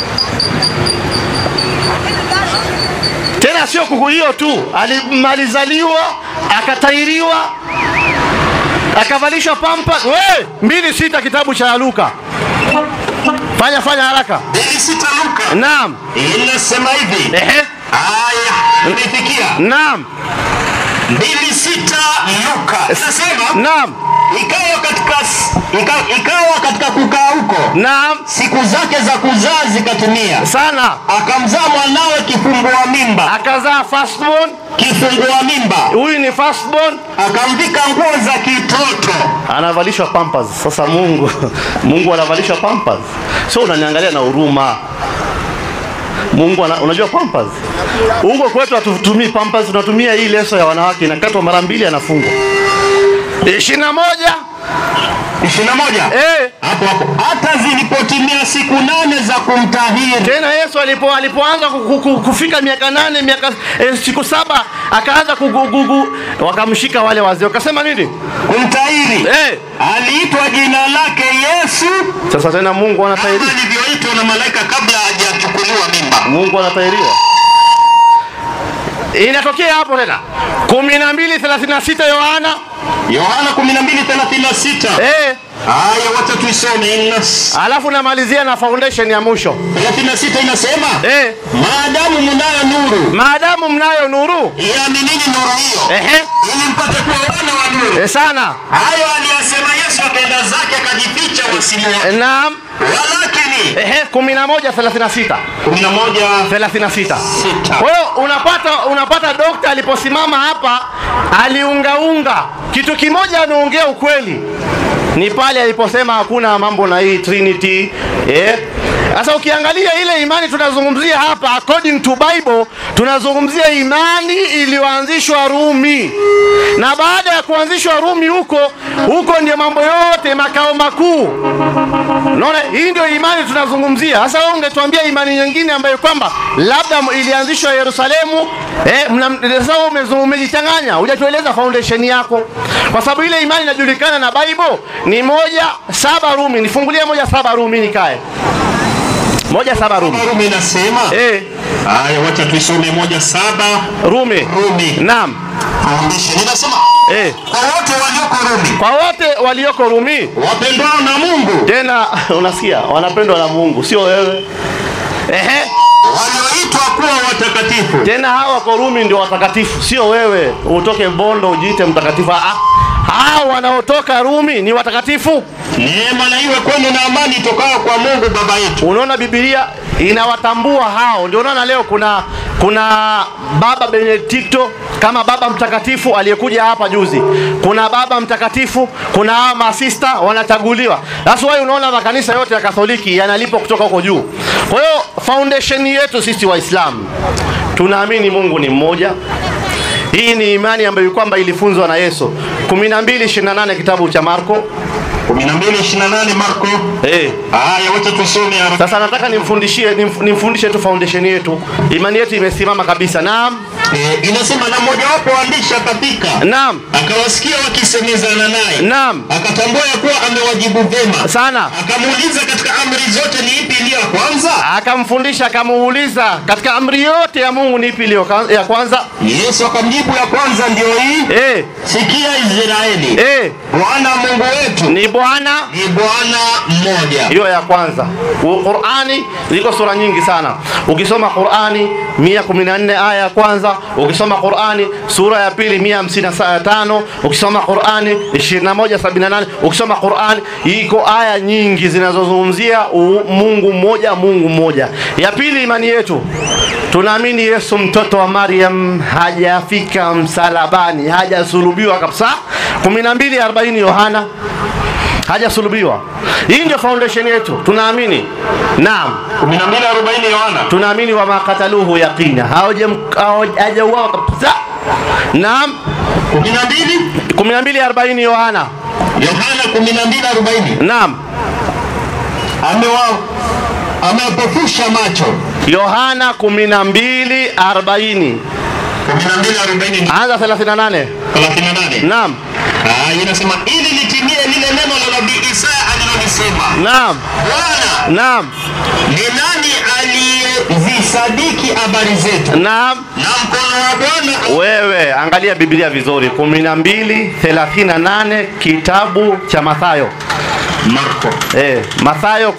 [SPEAKER 4] tena sio kuku hiyo tu alimalizaliwa akatairiwa akavalishwa pampa we mbili sita kitabu cha luka fanya fanya haraka
[SPEAKER 3] mbili sita Luka
[SPEAKER 4] naam
[SPEAKER 3] inasema hivi
[SPEAKER 4] ehe
[SPEAKER 3] aya imefikia
[SPEAKER 4] naam
[SPEAKER 3] mbili sita Luka inasema
[SPEAKER 4] naam
[SPEAKER 3] ikawa katika ika, ikawa katika kukaa huko
[SPEAKER 4] naam
[SPEAKER 3] siku zake za kuzaa zikatimia
[SPEAKER 4] sana
[SPEAKER 3] akamzaa mwanawe kifungua mimba
[SPEAKER 4] akazaa firstborn
[SPEAKER 3] kifungua mimba
[SPEAKER 4] huyu ni firstborn
[SPEAKER 3] akamvika nguo za kitoto
[SPEAKER 4] anavalishwa pampers sasa mungu mungu anavalishwa pampers sio unaniangalia na huruma mungu ana, unajua pampers huko kwetu hatutumii pampers tunatumia hii leso ya wanawake inakatwa mara mbili anafungwa ishirini na moja
[SPEAKER 3] ishirini na moja
[SPEAKER 4] eh,
[SPEAKER 3] hapo hapo hata zilipotimia siku nane za kumtahiri
[SPEAKER 4] tena yesu alipo alipoanza ku- ku- ku- kufika miaka nane miaka eh, siku saba akaanza kugugugu wakamshika wale wazee wakasema nini
[SPEAKER 3] kumtahiri
[SPEAKER 4] eh,
[SPEAKER 3] aliitwa jina lake Yesu
[SPEAKER 4] sasa tena mungu
[SPEAKER 3] kama
[SPEAKER 4] anatahiriwa
[SPEAKER 3] alivyoitwa na malaika kabla hajachukuliwa mimba
[SPEAKER 4] mungu anatahiriwa inatokea hapo tena kumi na mbili thelathini na sita yohana
[SPEAKER 3] Yohana 12:36
[SPEAKER 4] eh,
[SPEAKER 3] Aya, wacha tuisome. Inna
[SPEAKER 4] alafu namalizia na foundation ya mwisho
[SPEAKER 3] 36 inasema
[SPEAKER 4] eh,
[SPEAKER 3] maadamu mnayo nuru,
[SPEAKER 4] maadamu mnayo nuru
[SPEAKER 3] iaminini nuru hiyo
[SPEAKER 4] ehe,
[SPEAKER 3] ili mpate kuwa wana wa nuru.
[SPEAKER 4] eh, sana
[SPEAKER 3] Hayo aliyasema Yesu akaenda zake akajificha wasimuone.
[SPEAKER 4] naam,
[SPEAKER 3] Walakini
[SPEAKER 4] ehe, kumi na moja thelathini na sita
[SPEAKER 3] 11
[SPEAKER 4] thelathini na sita
[SPEAKER 3] Sita.
[SPEAKER 4] Kwa hiyo unapata unapata dokta aliposimama hapa aliungaunga kitu kimoja, ameongea ukweli, ni pale aliposema hakuna mambo na hii Trinity eh. Sasa ukiangalia ile imani tunazungumzia hapa, according to Bible, tunazungumzia imani iliyoanzishwa Rumi, na baada ya kuanzishwa Rumi huko huko ndio mambo yote makao makuu Unaona, hii ndio imani tunazungumzia. Sasa wewe ungetuambia imani nyingine ambayo kwamba labda m- ilianzishwa Yerusalemu, eh, mna- sasa wewe umezu- umejichanganya, hujatueleza foundation yako, kwa sababu ile imani inajulikana na Bible ni moja saba Rumi. Nifungulie moja saba Rumi nikae moja saba Rumi.
[SPEAKER 3] Rumi inasema
[SPEAKER 4] Eh,
[SPEAKER 3] Aya, wacha tuisome moja saba
[SPEAKER 4] Rumi.
[SPEAKER 3] Rumi.
[SPEAKER 4] Naam.
[SPEAKER 3] Foundation inasema
[SPEAKER 4] Eh,
[SPEAKER 3] kwa wote walioko Rumi
[SPEAKER 4] kwa wote walioko Rumi
[SPEAKER 3] wapendwao na Mungu
[SPEAKER 4] tena unasikia wanapendwa na Mungu, sio wewe. Ehe.
[SPEAKER 3] walioitwa kuwa watakatifu
[SPEAKER 4] tena hawa wako Rumi ndio watakatifu, sio wewe utoke Bondo ujiite mtakatifu. Ah, hawa wanaotoka Rumi ni watakatifu.
[SPEAKER 3] neema na iwe kwenu na amani itokayo kwa Mungu Baba yetu.
[SPEAKER 4] Unaona, Biblia inawatambua hao. Ndio unaona leo kuna kuna baba Benedikto kama baba mtakatifu aliyekuja hapa juzi, kuna baba mtakatifu, kuna hawa masista wanachaguliwa. That's why unaona makanisa yote ya Katoliki yanalipwa kutoka huko juu. Kwa hiyo foundation yetu sisi Waislamu tunaamini Mungu ni mmoja. Hii ni imani ambayo kwamba ilifunzwa na Yesu 12:28 kitabu cha Marko.
[SPEAKER 3] 12:28 Marko.
[SPEAKER 4] Eh,
[SPEAKER 3] Aya, wacha tusome haraka.
[SPEAKER 4] Sasa nataka nimfundishie nimf- nimfundishe tu foundation yetu. Imani yetu imesimama kabisa. Naam.
[SPEAKER 3] Eh, inasema na mmojawapo waandishi akafika
[SPEAKER 4] Naam.
[SPEAKER 3] akawasikia wakisemezana naye
[SPEAKER 4] Naam.
[SPEAKER 3] akatambua ya kuwa amewajibu vyema
[SPEAKER 4] Sana.
[SPEAKER 3] akamuuliza katika amri zote ni ipi iliyo ya kwanza
[SPEAKER 4] Akamfundisha akamuuliza katika amri yote ya Mungu ni ipi iliyo ka- ya kwanza?
[SPEAKER 3] yesu akamjibu ya kwanza ndio hii
[SPEAKER 4] Eh,
[SPEAKER 3] sikia israeli
[SPEAKER 4] eh,
[SPEAKER 3] bwana mungu wetu
[SPEAKER 4] ni Bwana
[SPEAKER 3] ni bwana mmoja
[SPEAKER 4] hiyo ya kwanza. U- Qur'ani ziko sura nyingi sana. Ukisoma Qur'ani 114 aya ya kwanza, ukisoma Qur'ani sura ya pili 155, ukisoma Qur'ani 2178, ukisoma Qur'ani iko aya nyingi zinazozungumzia u- Mungu mmoja, Mungu mmoja. Ya pili, imani yetu tunaamini Yesu mtoto wa Maryam hajafika msalabani, hajasulubiwa kabisa. 12:40 Yohana hajasulubiwa. Hii ndio foundation yetu, tunaamini. Naam,
[SPEAKER 3] 12:40 yohana
[SPEAKER 4] tunaamini wa makataluhu yaqina, Hawajam- hawa- hajauawa kabisa. Naam,
[SPEAKER 3] 12
[SPEAKER 4] 12:40 Yohana.
[SPEAKER 3] yohana 12:40
[SPEAKER 4] Naam,
[SPEAKER 3] amewa amepofusha macho
[SPEAKER 4] Yohana 12:40
[SPEAKER 3] 12:40
[SPEAKER 4] anza 38.
[SPEAKER 3] 38
[SPEAKER 4] Naam,
[SPEAKER 3] Ah, inasema ili litimie lile neno la nabii Isaya alilolisema,
[SPEAKER 4] naam,
[SPEAKER 3] Bwana
[SPEAKER 4] naam,
[SPEAKER 3] ni nani aliyezisadiki habari zetu,
[SPEAKER 4] naam.
[SPEAKER 3] na mkono wa Bwana
[SPEAKER 4] Wewe angalia Biblia vizuri, 12:38 kitabu cha Mathayo.
[SPEAKER 3] Marko
[SPEAKER 4] Eh, Mathayo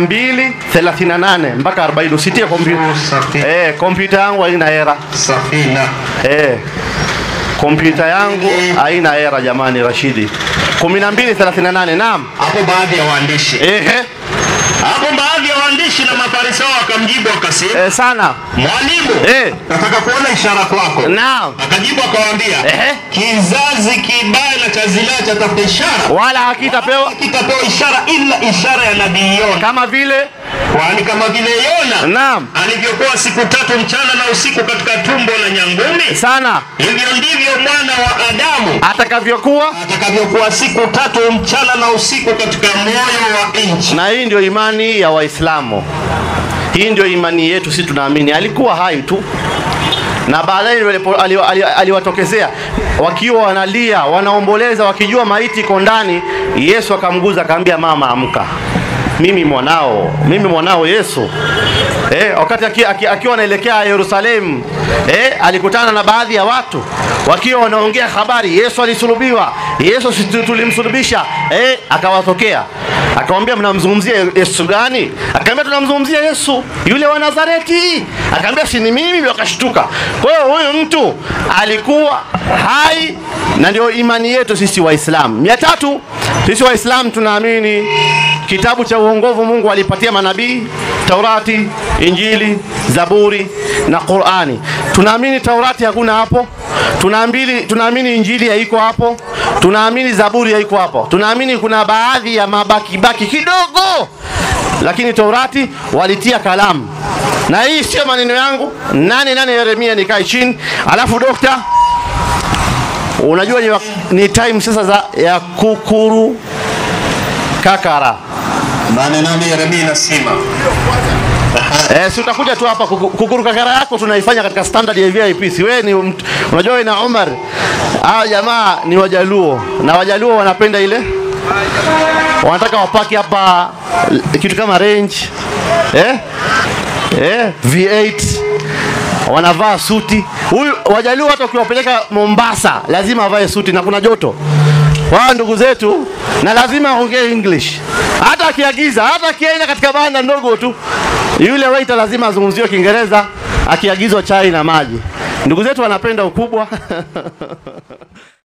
[SPEAKER 4] 12:38 mpaka 40. Usitie kompyuta.
[SPEAKER 3] safi
[SPEAKER 4] Eh, kompyuta yangu haina era.
[SPEAKER 3] safina
[SPEAKER 4] Eh. Kompyuta yangu haina era jamani Rashidi. 12:38. Naam.
[SPEAKER 3] hapo. Baadhi ya waandishi
[SPEAKER 4] Ehe.
[SPEAKER 3] hapo, baadhi ya waandishi na mafarisayo wakamjibu wakasema,
[SPEAKER 4] Eh, sana.
[SPEAKER 3] mwalimu,
[SPEAKER 4] Eh.
[SPEAKER 3] nataka kuona ishara kwako.
[SPEAKER 4] Naam.
[SPEAKER 3] Akajibu akawaambia,
[SPEAKER 4] Ehe.
[SPEAKER 3] kizazi kibaya na cha zinaa chatafuta ishara,
[SPEAKER 4] Wala hakitapewa
[SPEAKER 3] kitapewa ishara ila ishara ya nabii Yona,
[SPEAKER 4] kama vile
[SPEAKER 3] kwani kama vile Yona
[SPEAKER 4] naam.
[SPEAKER 3] alivyokuwa siku tatu mchana na usiku katika tumbo la nyangumi,
[SPEAKER 4] Sana.
[SPEAKER 3] hivyo ndivyo mwana wa Adamu
[SPEAKER 4] Atakavyokuwa
[SPEAKER 3] atakavyokuwa siku tatu mchana na usiku katika moyo wa nchi.
[SPEAKER 4] na hii ndio imani ya Waislamu. Hii ndio imani yetu, sisi tunaamini alikuwa hai tu, na baadaye walipo- ali- ali- aliwatokezea wakiwa wanalia, wanaomboleza, wakijua maiti iko ndani. Yesu akamguza, akamwambia mama, amka, mimi mwanao mimi mwanao yesu eh, wakati akiwa aki, akiwa anaelekea yerusalemu eh, alikutana na baadhi ya watu wakiwa wanaongea habari yesu alisulubiwa yesu si tu- tulimsulubisha eh, akawatokea akamwambia mnamzungumzia yesu gani akaambia tunamzungumzia yesu yule wa nazareti akaambia si ni mimi wakashtuka kwa hiyo huyu mtu alikuwa hai na ndio imani yetu sisi waislamu mia tatu sisi waislamu tunaamini kitabu cha uongovu mungu alipatia manabii taurati injili zaburi na qurani tunaamini taurati hakuna hapo tunaamini, tunaamini injili haiko hapo tunaamini zaburi haiko hapo tunaamini kuna baadhi ya mabakibaki kidogo lakini taurati walitia kalamu na hii sio maneno yangu nane nane yeremia nikae chini alafu dokta unajua ni, wak- ni time sasa za ya kukuru kakara
[SPEAKER 3] nane nane Yeremia inasema
[SPEAKER 4] Eh, si utakuja tu hapa kuku- kukuru kakara yako tunaifanya katika standard ya VIP. Si wewe ni mt- unajua wewe na Omar. Hao jamaa ni Wajaluo na Wajaluo wanapenda ile wanataka wapaki hapa l- kitu kama range eh? Eh, V8 wanavaa suti. Huyu Wajaluo hata ukiwapeleka Mombasa lazima avae suti na kuna joto. Wao ndugu zetu na lazima aongee English. Hata akiagiza, hata akienda katika banda ndogo tu, yule waiter lazima azungumziwe Kiingereza akiagizwa chai na maji. Ndugu zetu wanapenda ukubwa.